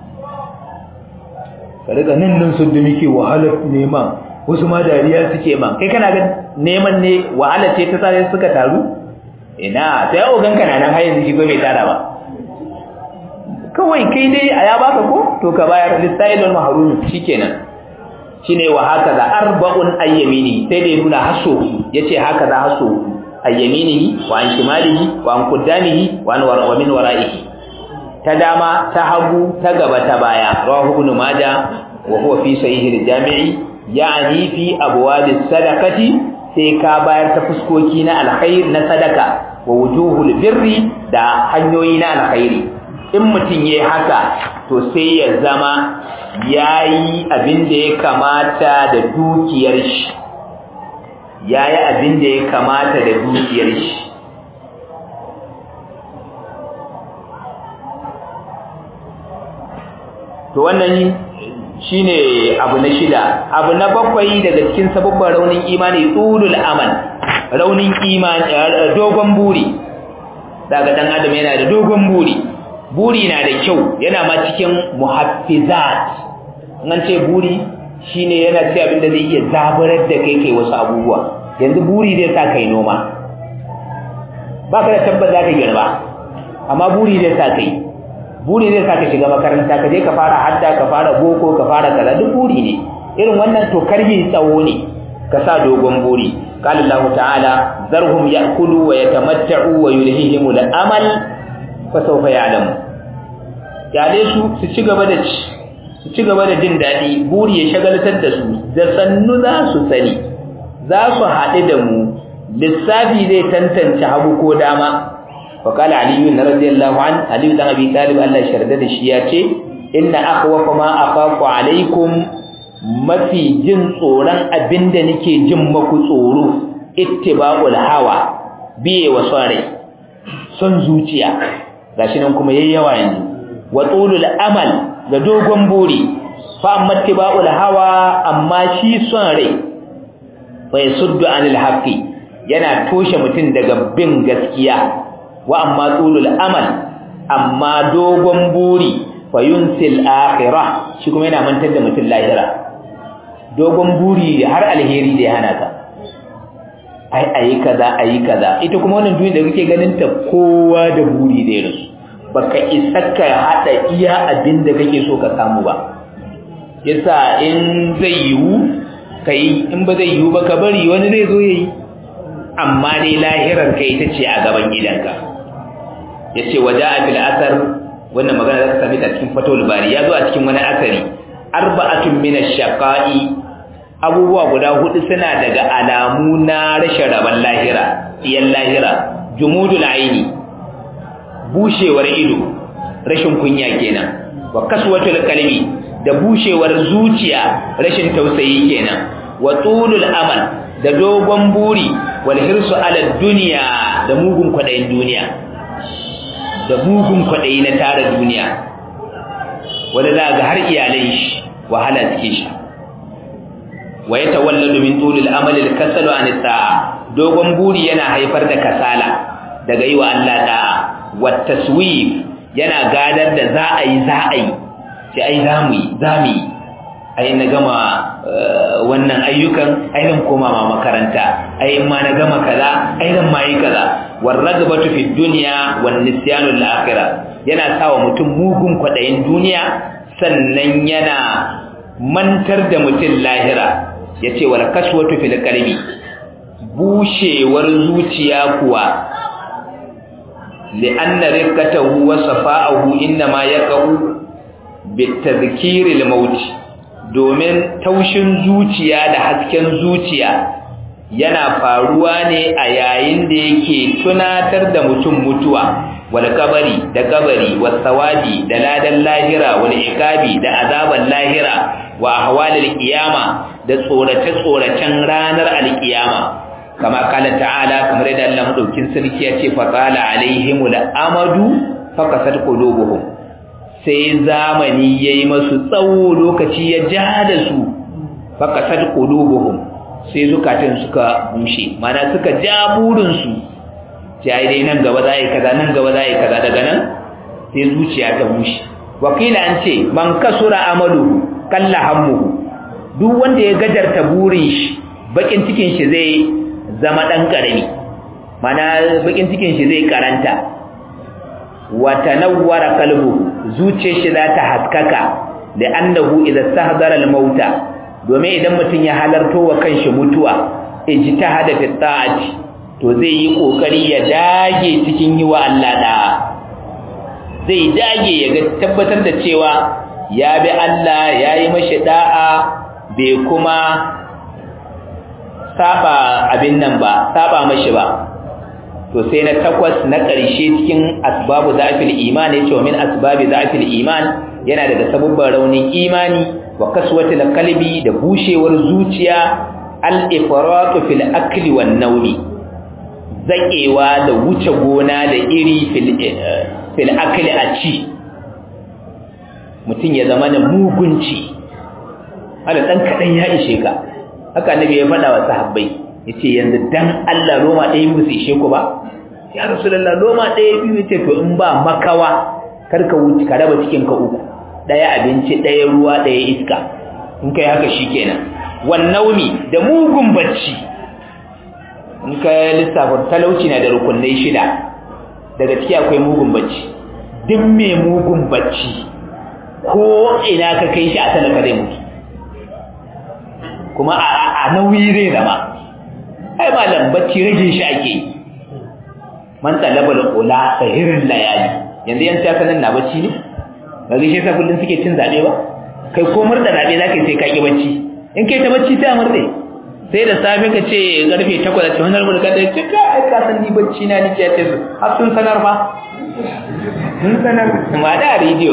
ka riga nan nan sun da muke wahalar neman wasu ma dariya suke man kai kana ga neman ne wahala ce ta sai suka taru ina sai ogan kana nan har yanzu shigo bai tara ba kawai kai dai a ya baka ko to ka bayar lisailul mahrumi shikenan shine wa haka za arba'un ayyamini sai dai nuna haso yace haka za haso ayyaminihi wa an shimalihi wa an qaddamihi wa an wa min wara'ihi ta dama ta hagu ta gaba ta baya rawahu ibn majah wa huwa fi sahih al-jami'i ya'ni fi abwab as-sadaqati sai ka bayar ta fuskoki na alkhair na sadaka wa wujuhul birri da hanyoyi na alkhairi in mutun yayi haka to sai ya zama yayi abin da ya kamata da dukiyar shi yayi abin da ya kamata da dukiyar shi to wannan shine abu na shida abu na bakwai daga cikin sababban raunin imani tulul amal raunin imani dogon buri daga dan adam yana da dogon buri buri na da kyau yana ma cikin muhaffizat nan ce buri shine yana ce abinda zai iya zaburar da kai kai wasu abubuwa yanzu buri zai sa kai noma baka da tabbas zaka girba amma buri zai sa kai buri zai sa ka shiga makaranta ka je ka fara hadda ka fara boko ka fara kaza duk buri ne irin wannan to karhi tsawo ne ka sa dogon buri qala Allah ta'ala zarhum ya'kulu wa yatamatta'u wa yulhihim al-amal fa sawfa ya'lamu yale su su ci gaba da ci su ci gaba da jin dadi buri ya shagaltar da su da sannu za su sani za su haɗu da mu lissafi zai tantance hagu ko dama وقال علي رضي الله عنه علي بن ابي طالب الله شرده da shi yace inna akhwafa ma akhafu alaikum mafi jin tsoron abinda nake jin maku tsoro ittiba'ul hawa biye wa sare son zuciya gashi nan kuma yayyawa yanzu wa tulul amal da dogon buri fa amma ittiba'ul hawa amma shi son rai fa yasuddu anil haqqi yana toshe mutun daga bin gaskiya wa amma tulul amal amma dogon buri fayunsil akhirah shi kuma yana mantar da mutum lahira dogon buri har alheri da ya hana ka ai ayi kaza ayi kaza ita kuma wannan duniya da kake ganin ta kowa da buri da irin baka isa ka hada iya abin da kake so ka samu ba yasa in zai yiwu kai in ba zai yiwu ba ka bari wani zai zo yayi amma dai lahirar ka ita ce a gaban gidanka yace waja'a fil asar wannan magana za ta sami ta cikin fatawul bari ya zo a cikin wani asari arba'atun min ash-shaqa'i abubuwa guda hudu suna daga alamu na rashin rabon lahira iyan lahira jumudul aini bushewar ido rashin kunya kenan wa kaswatul qalbi da bushewar zuciya rashin tausayi kenan wa tulul amal da dogon buri wal hirsu ala dunya da mugun kwadayin duniya da mugun kwadayi na tara duniya wanda za ga har iyalai shi wahala suke shi wa yatawalladu min tulil amal al kasal an ta'a dogon buri yana haifar da kasala daga yi wa Allah da'a wa taswif yana gadar da za a yi za a yi sai ai za mu yi za mu yi ai na gama wannan ayyukan ai zan koma ma makaranta ai in ma na gama kaza ai zan ma yi kaza war ragabatu fi dunya wan nisyanu lil akhirah yana sawa mutum mugun kwadayin duniya sannan yana mantar da mutum lahira yace wal kaswatu fil qalbi bushewar zuciya kuwa li'anna riqatahu wa safa'ahu inma yaqau bitadhkiril maut domin taushin zuciya da hasken zuciya yana faruwa ne a yayin da yake tunatar da mutum mutuwa wal kabari da kabari was sawadi da ladan lahira wal ikabi da azaban lahira wa ahwalil qiyama da tsorace tsoracen ranar alqiyama kama kala ta'ala kamar yadda Allah madaukin sarki ya ce fa qala alaihimul amadu fakasat qulubuhum sai zamani yayi masu tsawo lokaci ya ja da su fakasat qulubuhum sai zukatan suka bushe mana suka ja burin su sai dai nan gaba za yi kaza nan gaba za yi kaza daga nan sai zuciya ta bushe wakila an ce man kasura amalu kalla hammuhu duk wanda ya gajarta burin shi bakin cikin shi zai zama dan karami mana bakin cikin shi zai karanta wa tanawwara qalbuhu zuciyar shi za ta haskaka da annahu idza stahdara al-mauta domin idan mutum ya halarto wa kanshi mutuwa ijtihada fi ta'ati to zai yi kokari ya dage cikin yi wa Allah da zai dage ya ga tabbatar da cewa ya bi Allah yayi mashi da'a bai kuma saba abin nan ba saba mashi ba to sai na takwas na ƙarshe cikin asbabu za'fil iman yace wa min asbabi za'fil iman yana daga sabubban raunin imani wa kaswatil qalbi da bushewar zuciya al-ifratu fil akli wan nawmi zakewa da wuce gona da iri fil fil akli a ci mutun ya zama da mugunci ala dan kadan ya ishe ka haka annabi ya faɗa wa sahabbai yace yanzu dan Allah roma ɗaya biyu su ishe ku ba ya rasulullah roma ɗaya biyu yace to in ba makawa kar ka wuce ka raba cikin ka uku ɗaya abinci ɗaya ruwa ɗaya iska in kai haka shikenan wan naumi da mugun bacci in ka lissafa talauci na da rukunai shida daga ciki akwai mugun bacci duk mai mugun bacci ko ina ka kai shi a talaka zai mutu kuma a nauyi zai zama ai malam bacci rage shi ake yi man talabal ula sahirin layali yanzu yan siyasa nan na bacci ne ba zai shi kullum suke cin zaɓe ba kai ko murda zaɓe za ka yi sai ka ƙi bacci in kai ta bacci sai a murde sai da safe ka ce ƙarfe takwas a cikin wani ka da ce ka ai ka san ni bacci na ni ce ce su har sun sanar fa sun sanar ma da rediyo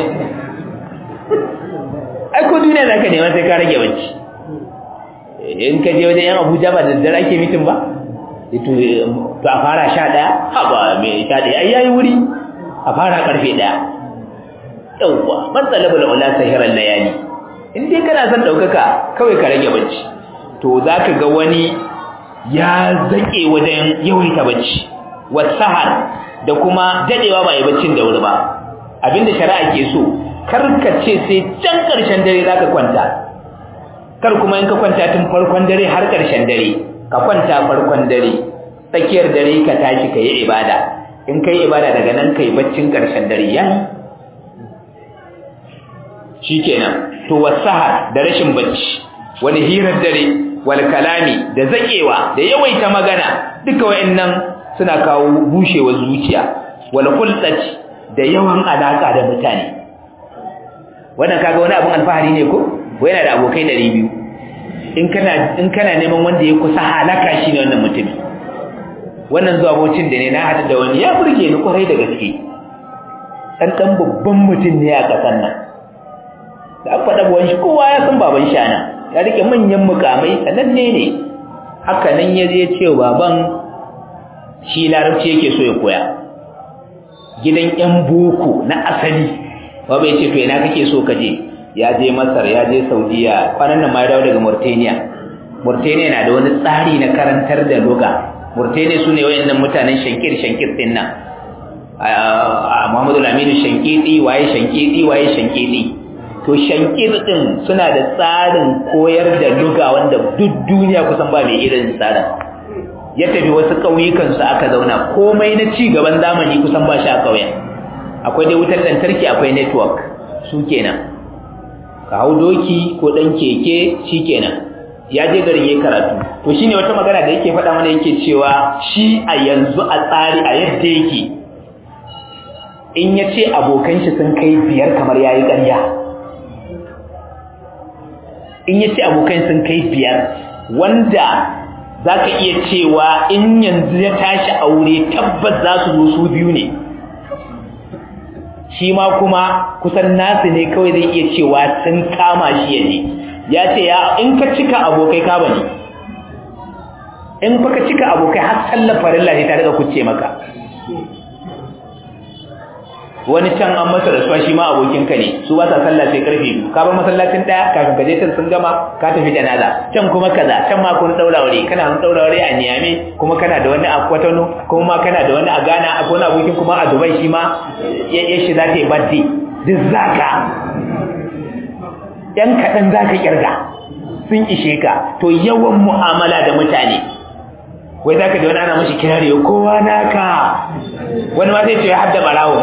ai ko duniya za ka nema sai ka rage bacci in ka je wajen yan abuja ba da daddare ake mitin ba to a fara sha ɗaya ha ba mai sha ɗaya ai yayi wuri a fara ƙarfe ɗaya yawwa man talaba da ula sahiran layali in dai kana son ɗaukaka kawai ka rage bacci to za ka ga wani ya zaƙe wajen yawaita bacci wasahar da kuma daɗewa ba yi baccin da wuri ba abinda shari'a ke so kar ka ce sai can ƙarshen dare za ka kwanta kar kuma in ka kwanta tun farkon dare har ƙarshen dare ka kwanta farkon dare tsakiyar dare ka tashi ka yi ibada in ka yi ibada daga nan ka yi baccin ƙarshen dare yayi shikenan to wasahar da rashin bacci wani hirar dare wal kalami da zakewa da yawaita magana duka wayannan suna kawo bushewar zuciya wal khulqati da yawan alaka da mutane wannan kaga wani abun alfahari ne ko ko yana da abokai 200 in kana in kana neman wanda ya kusa halaka shi ne wannan mutumi wannan zuwa bocin da ne na hada da wani ya burge ni kwarai da gaske dan dan babban mutum ne a kasan nan da aka faɗa buwan shi kowa ya san baban shi ana ya rike manyan mukamai sananne ne haka nan ya je ce baban shi larabci yake so ya koya gidan yan boko na asali baba ya ce to ina kake so ka je ya je masar ya je saudiya kwanan nan ma ya dawo daga mauritania mauritania na da wani tsari na karantar da luga mauritania su ne wayannan mutanen shankir shankir din nan muhammadu laminu shankidi waye shankidi waye shankidi to shankir din suna da tsarin koyar da luga wanda duk duniya kusan ba mai irin tsarin ya tafi wasu ƙauyukan su aka zauna komai na ci gaban zamani kusan ba shi a ƙauyen akwai dai wutar lantarki akwai network su kenan ka hau doki ko ɗan keke shi kenan ya je garin yayi karatu to shine wata magana da yake faɗa mana yake cewa shi a yanzu a tsari a yadda yake in ya ce abokan shi sun kai biyar kamar yayi ƙarya in ya ce abokan sun kai biyar wanda za ka iya cewa in yanzu ya tashi aure tabbas za su zo su biyu ne shi ma kuma kusan nasu ne kawai zai iya cewa sun kama shi ya ne ya ce ya in ka cika abokai ka bane in fa ka cika abokai har sallar farilla ne ta daga kuce maka wani can an masa rasuwa shi ma abokinka ne su ba sa sallah sai karfe biyu ka bar masallacin daya kafin ka je can sun gama ka tafi janaza can kuma kaza can ma kun daura aure kana kun daura aure a Niamey kuma kana da wani a Kwatano kuma ma kana da wani a Ghana akwai wani abokin kuma a Dubai shi ma ya shi za ta yi birthday duk zaka yan kaɗan za ka kirga sun ishe ka to yawan mu'amala da mutane wai za ka ji wani ana mashi kirari kowa naka wani ma zai ce ya hadda barawo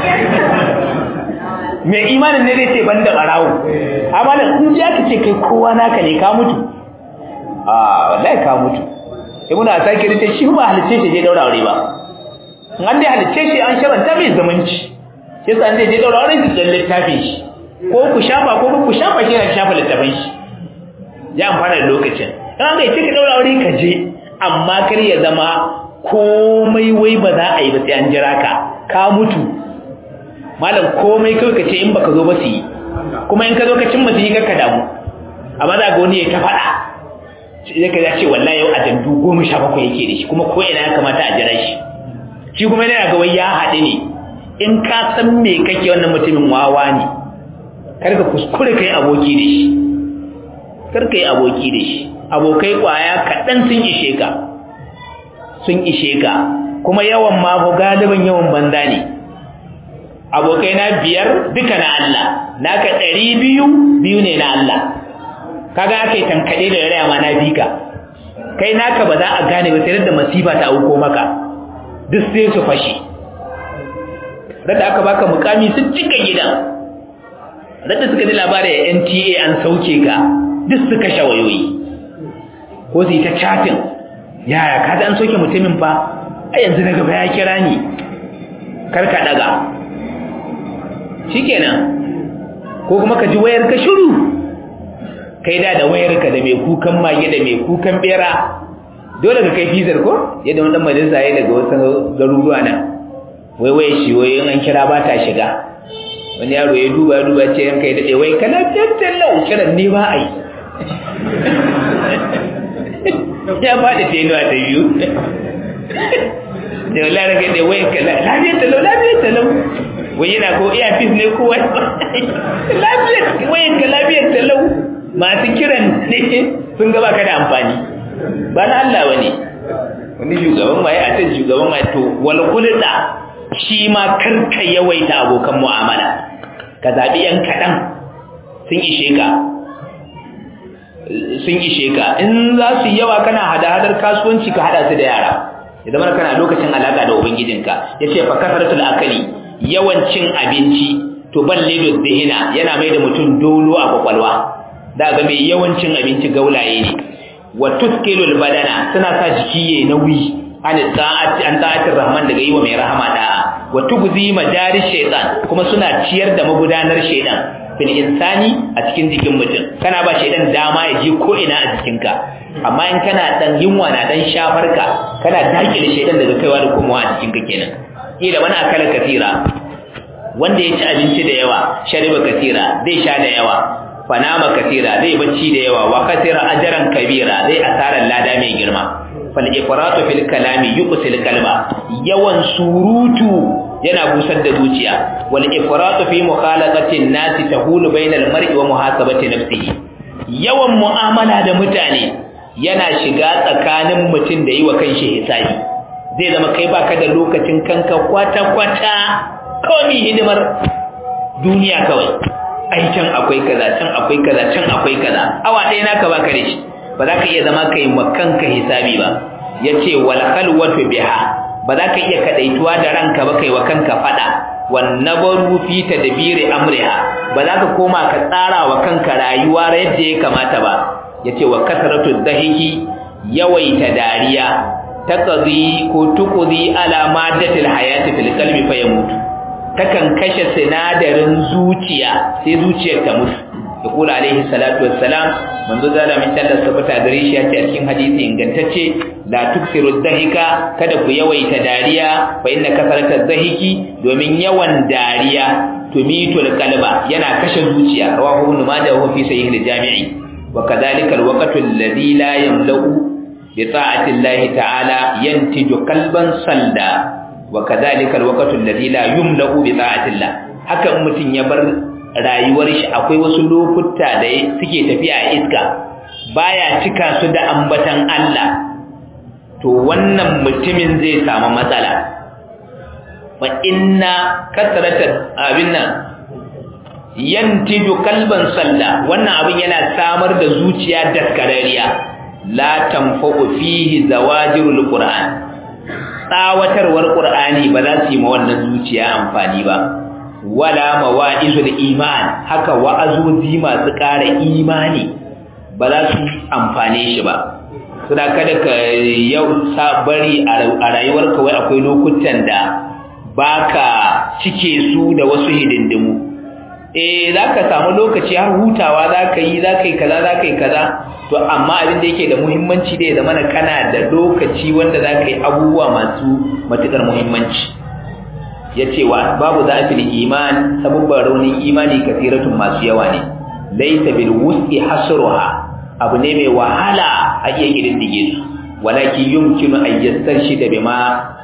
mai imanin ne zai ce ban da barawo amma da in ji aka ce kai kowa naka ne ka mutu a wallahi ka mutu sai muna sake rike shi ba halicce shi je daura aure ba in an dai halicce shi an sharanta mai zamanci sai san zai je daura aure shi dan littafin shi ko ku shafa ko ku shafa shi na shafa littafin shi ya amfana da lokacin dan ga ce ka daura aure ka je amma kar ya zama komai wai ba za a yi ba sai an jira ka ka mutu malam komai kawai ka ce in baka zo ba su yi kuma in ka zo ka cimma su yi ka damu amma za ga wani ya ta faɗa sai ka ce wallahi yau a dandu goma sha bakwai yake da shi kuma ko ina ya kamata a jira shi shi kuma yana ga wai ya haɗu ne in ka san me kake wannan mutumin wawa ne kar ka kuskure kai aboki da shi kar ka yi aboki da shi abokai kwaya kaɗan sun ishe ka sun ishe ka kuma yawan ma galibin yawan banza ne abokai na biyar duka na Allah naka ɗari biyu biyu ne na Allah kaga aka yi tankaɗe da raya ma na bi ka kai naka ba za a gane ba sai da masifa ta auko maka duk sai su fashe radda aka baka mukami sun cika gidan radda suka ji labarin NTA an sauke ka duk su kashe wayoyi ko su yi ta chatin yaya ka an soke mutumin fa a yanzu na gaba ya kira ni karka daga shikenan ko kuma ka ji wayar ka shiru kai da da wayar ka da mai kukan mage da mai kukan bera dole ka kai fizar ko yadda wani majalisa ya daga wasu garuruwa nan wai wai shi wai an kira ba ta shiga wani yaro ya duba duba ce yan kai daɗe wai kana tattalin kiran ne ba a yi ya faɗi tenuwa ta biyu da wala rage da wayan ka lafiyar talau lafiyar talau wai yana ko iya fis ne ko wani lafiyar wayan ka lafiyar talau masu kiran ne sun gaba ka da amfani ba na Allah wani wani shugaban ma ya a shugaban ma to wal kulda shi ma karka yawaita abokan mu'amala ka zaɓi yan kaɗan sun ishe ka sun ishe ka in za su yi yawa kana hada-hadar kasuwanci ka hada su da yara idan mana kana lokacin alaka da ubangijinka ya ce fakasaratul akali yawan cin abinci to balle da zihina yana mai da mutum dolo a kwakwalwa da ga mai yawancin abinci gaulaye ne wa tuskilul badana suna sa jiki yayi nauyi an ta'ati an ta'atir rahman daga yiwa mai rahama da'a wa tugzi majari shaytan kuma suna ciyar da magudanar shaytan fil insani a cikin jikin mutum kana ba shaytan dama ya je ko ina a jikinka amma in kana dan yunwa na dan shafarka kana dakile shaytan daga kaiwa da komowa a jikinka kenan kila wani akala kafira wanda ya ci abinci da yawa shariba kasira zai sha da yawa fanama kasira zai bacci da yawa wa kasira ajran kabira zai asarar lada mai girma fal ifratu fil kalami yuqsil qalba yawan surutu yana busar da zuciya wal ifratu fi mukhalaqati an-nasi tahulu bainal mar'i wa muhasabati nafsihi yawan mu'amala da mutane yana shiga tsakanin mutum da yi wa kanshi hisabi zai zama kai baka da lokacin kanka kwata kwata kawai hidimar duniya kawai ai can akwai kaza can akwai kaza can akwai kaza awa ɗaya naka baka da shi ba za ka iya zama kai wa kanka hisabi ba yace wal khalwatu biha ba za ka iya kadaituwa da ranka ba kai wa kanka fada wan nabaru fi tadbiri amriha ba za ka koma ka tsara wa kanka rayuwa yadda ya kamata ba yace wa kasratu dhahiki yawaita dariya taqdi ko tuqdi ala maddatil hayati fil qalbi fa yamutu takan kashe sinadarin zuciya sai zuciyar ta mutu ya kula alaihi salatu wassalam manzo zalla min tallar sabata gare shi yace a cikin hadisi ingantacce la tuksiru dhahika kada ku yawaita dariya fa inna kasarata dhahiki domin yawan dariya tumitul qalba yana kashe zuciya rawahu ibn majah wa fi sahih al-jami'i wa kadhalika al-waqtu alladhi la yamla'u bi ta'ati Allah ta'ala yantiju qalban salda wa kadhalika alwaqtu alladhi la yumla'u bi ta'atillah haka mutun ya bar rayuwar shi akwai wasu lokuta da suke tafiya a iska baya cika su da ambatan Allah to wannan mutumin zai samu matsala wa inna kasrata abinna yantiju kalban salla wannan abin yana samar da zuciya daskarariya la tanfa'u fihi zawajirul qur'an tsawatarwar qur'ani ba za su yi ma wannan zuciya amfani ba wala mawa'izul iman haka wa'azozi masu ƙara imani ba za su amfane shi ba suna kada ka yau bari a rayuwarka wai akwai lokutan da baka cike su da wasu hidindimu eh zaka samu lokaci har hutawa zaka yi zaka yi kaza zaka yi kaza to amma abin da yake da muhimmanci da ya zama kana da lokaci wanda zaka yi abubuwa masu matukar muhimmanci yace wa babu zafil iman sabubban raunin imani kasiratun masu yawa ne laysa bil wus'i hasruha abu ne mai wahala a iya kididdige su walakin yumkinu an yastarshida bima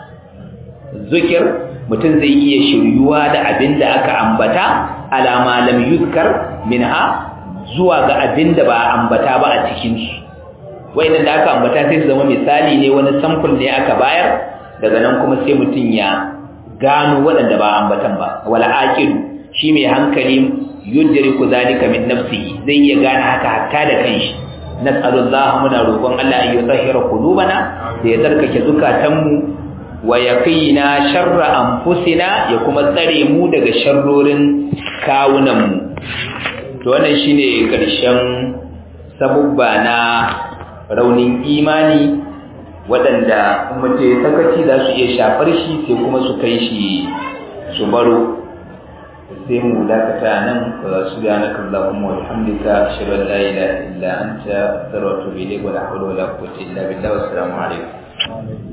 zikir mutum zai iya shiryuwa da abin da aka ambata alama lam yuzkar minha zuwa ga abin da ba ambata ba a cikin su wayannan da aka ambata sai su zama misali ne wani sample ne aka bayar daga nan kuma sai mutum ya gano waɗanda ba ambatan ba wala aqilu shi mai hankali yudriku zalika min nafsihi zai iya gane haka hatta da kanshi nas'alullah muna roƙon Allah ya tsahira qulubana da ya tsarkake zukatanmu wa yaqina sharra anfusina ya kuma tsare mu daga sharrorin kawunanmu to wannan shine karshen sabubba na raunin imani waɗanda mutum ya sakaci za su iya shafar shi sai kuma su kai shi su baro sai mu dakata nan su ga na kallahumma wa bihamdika ashhadu an la ilaha illa anta astaghfiruka wa atubu ilayk wa la hawla wa la quwwata illa billah wa assalamu alaikum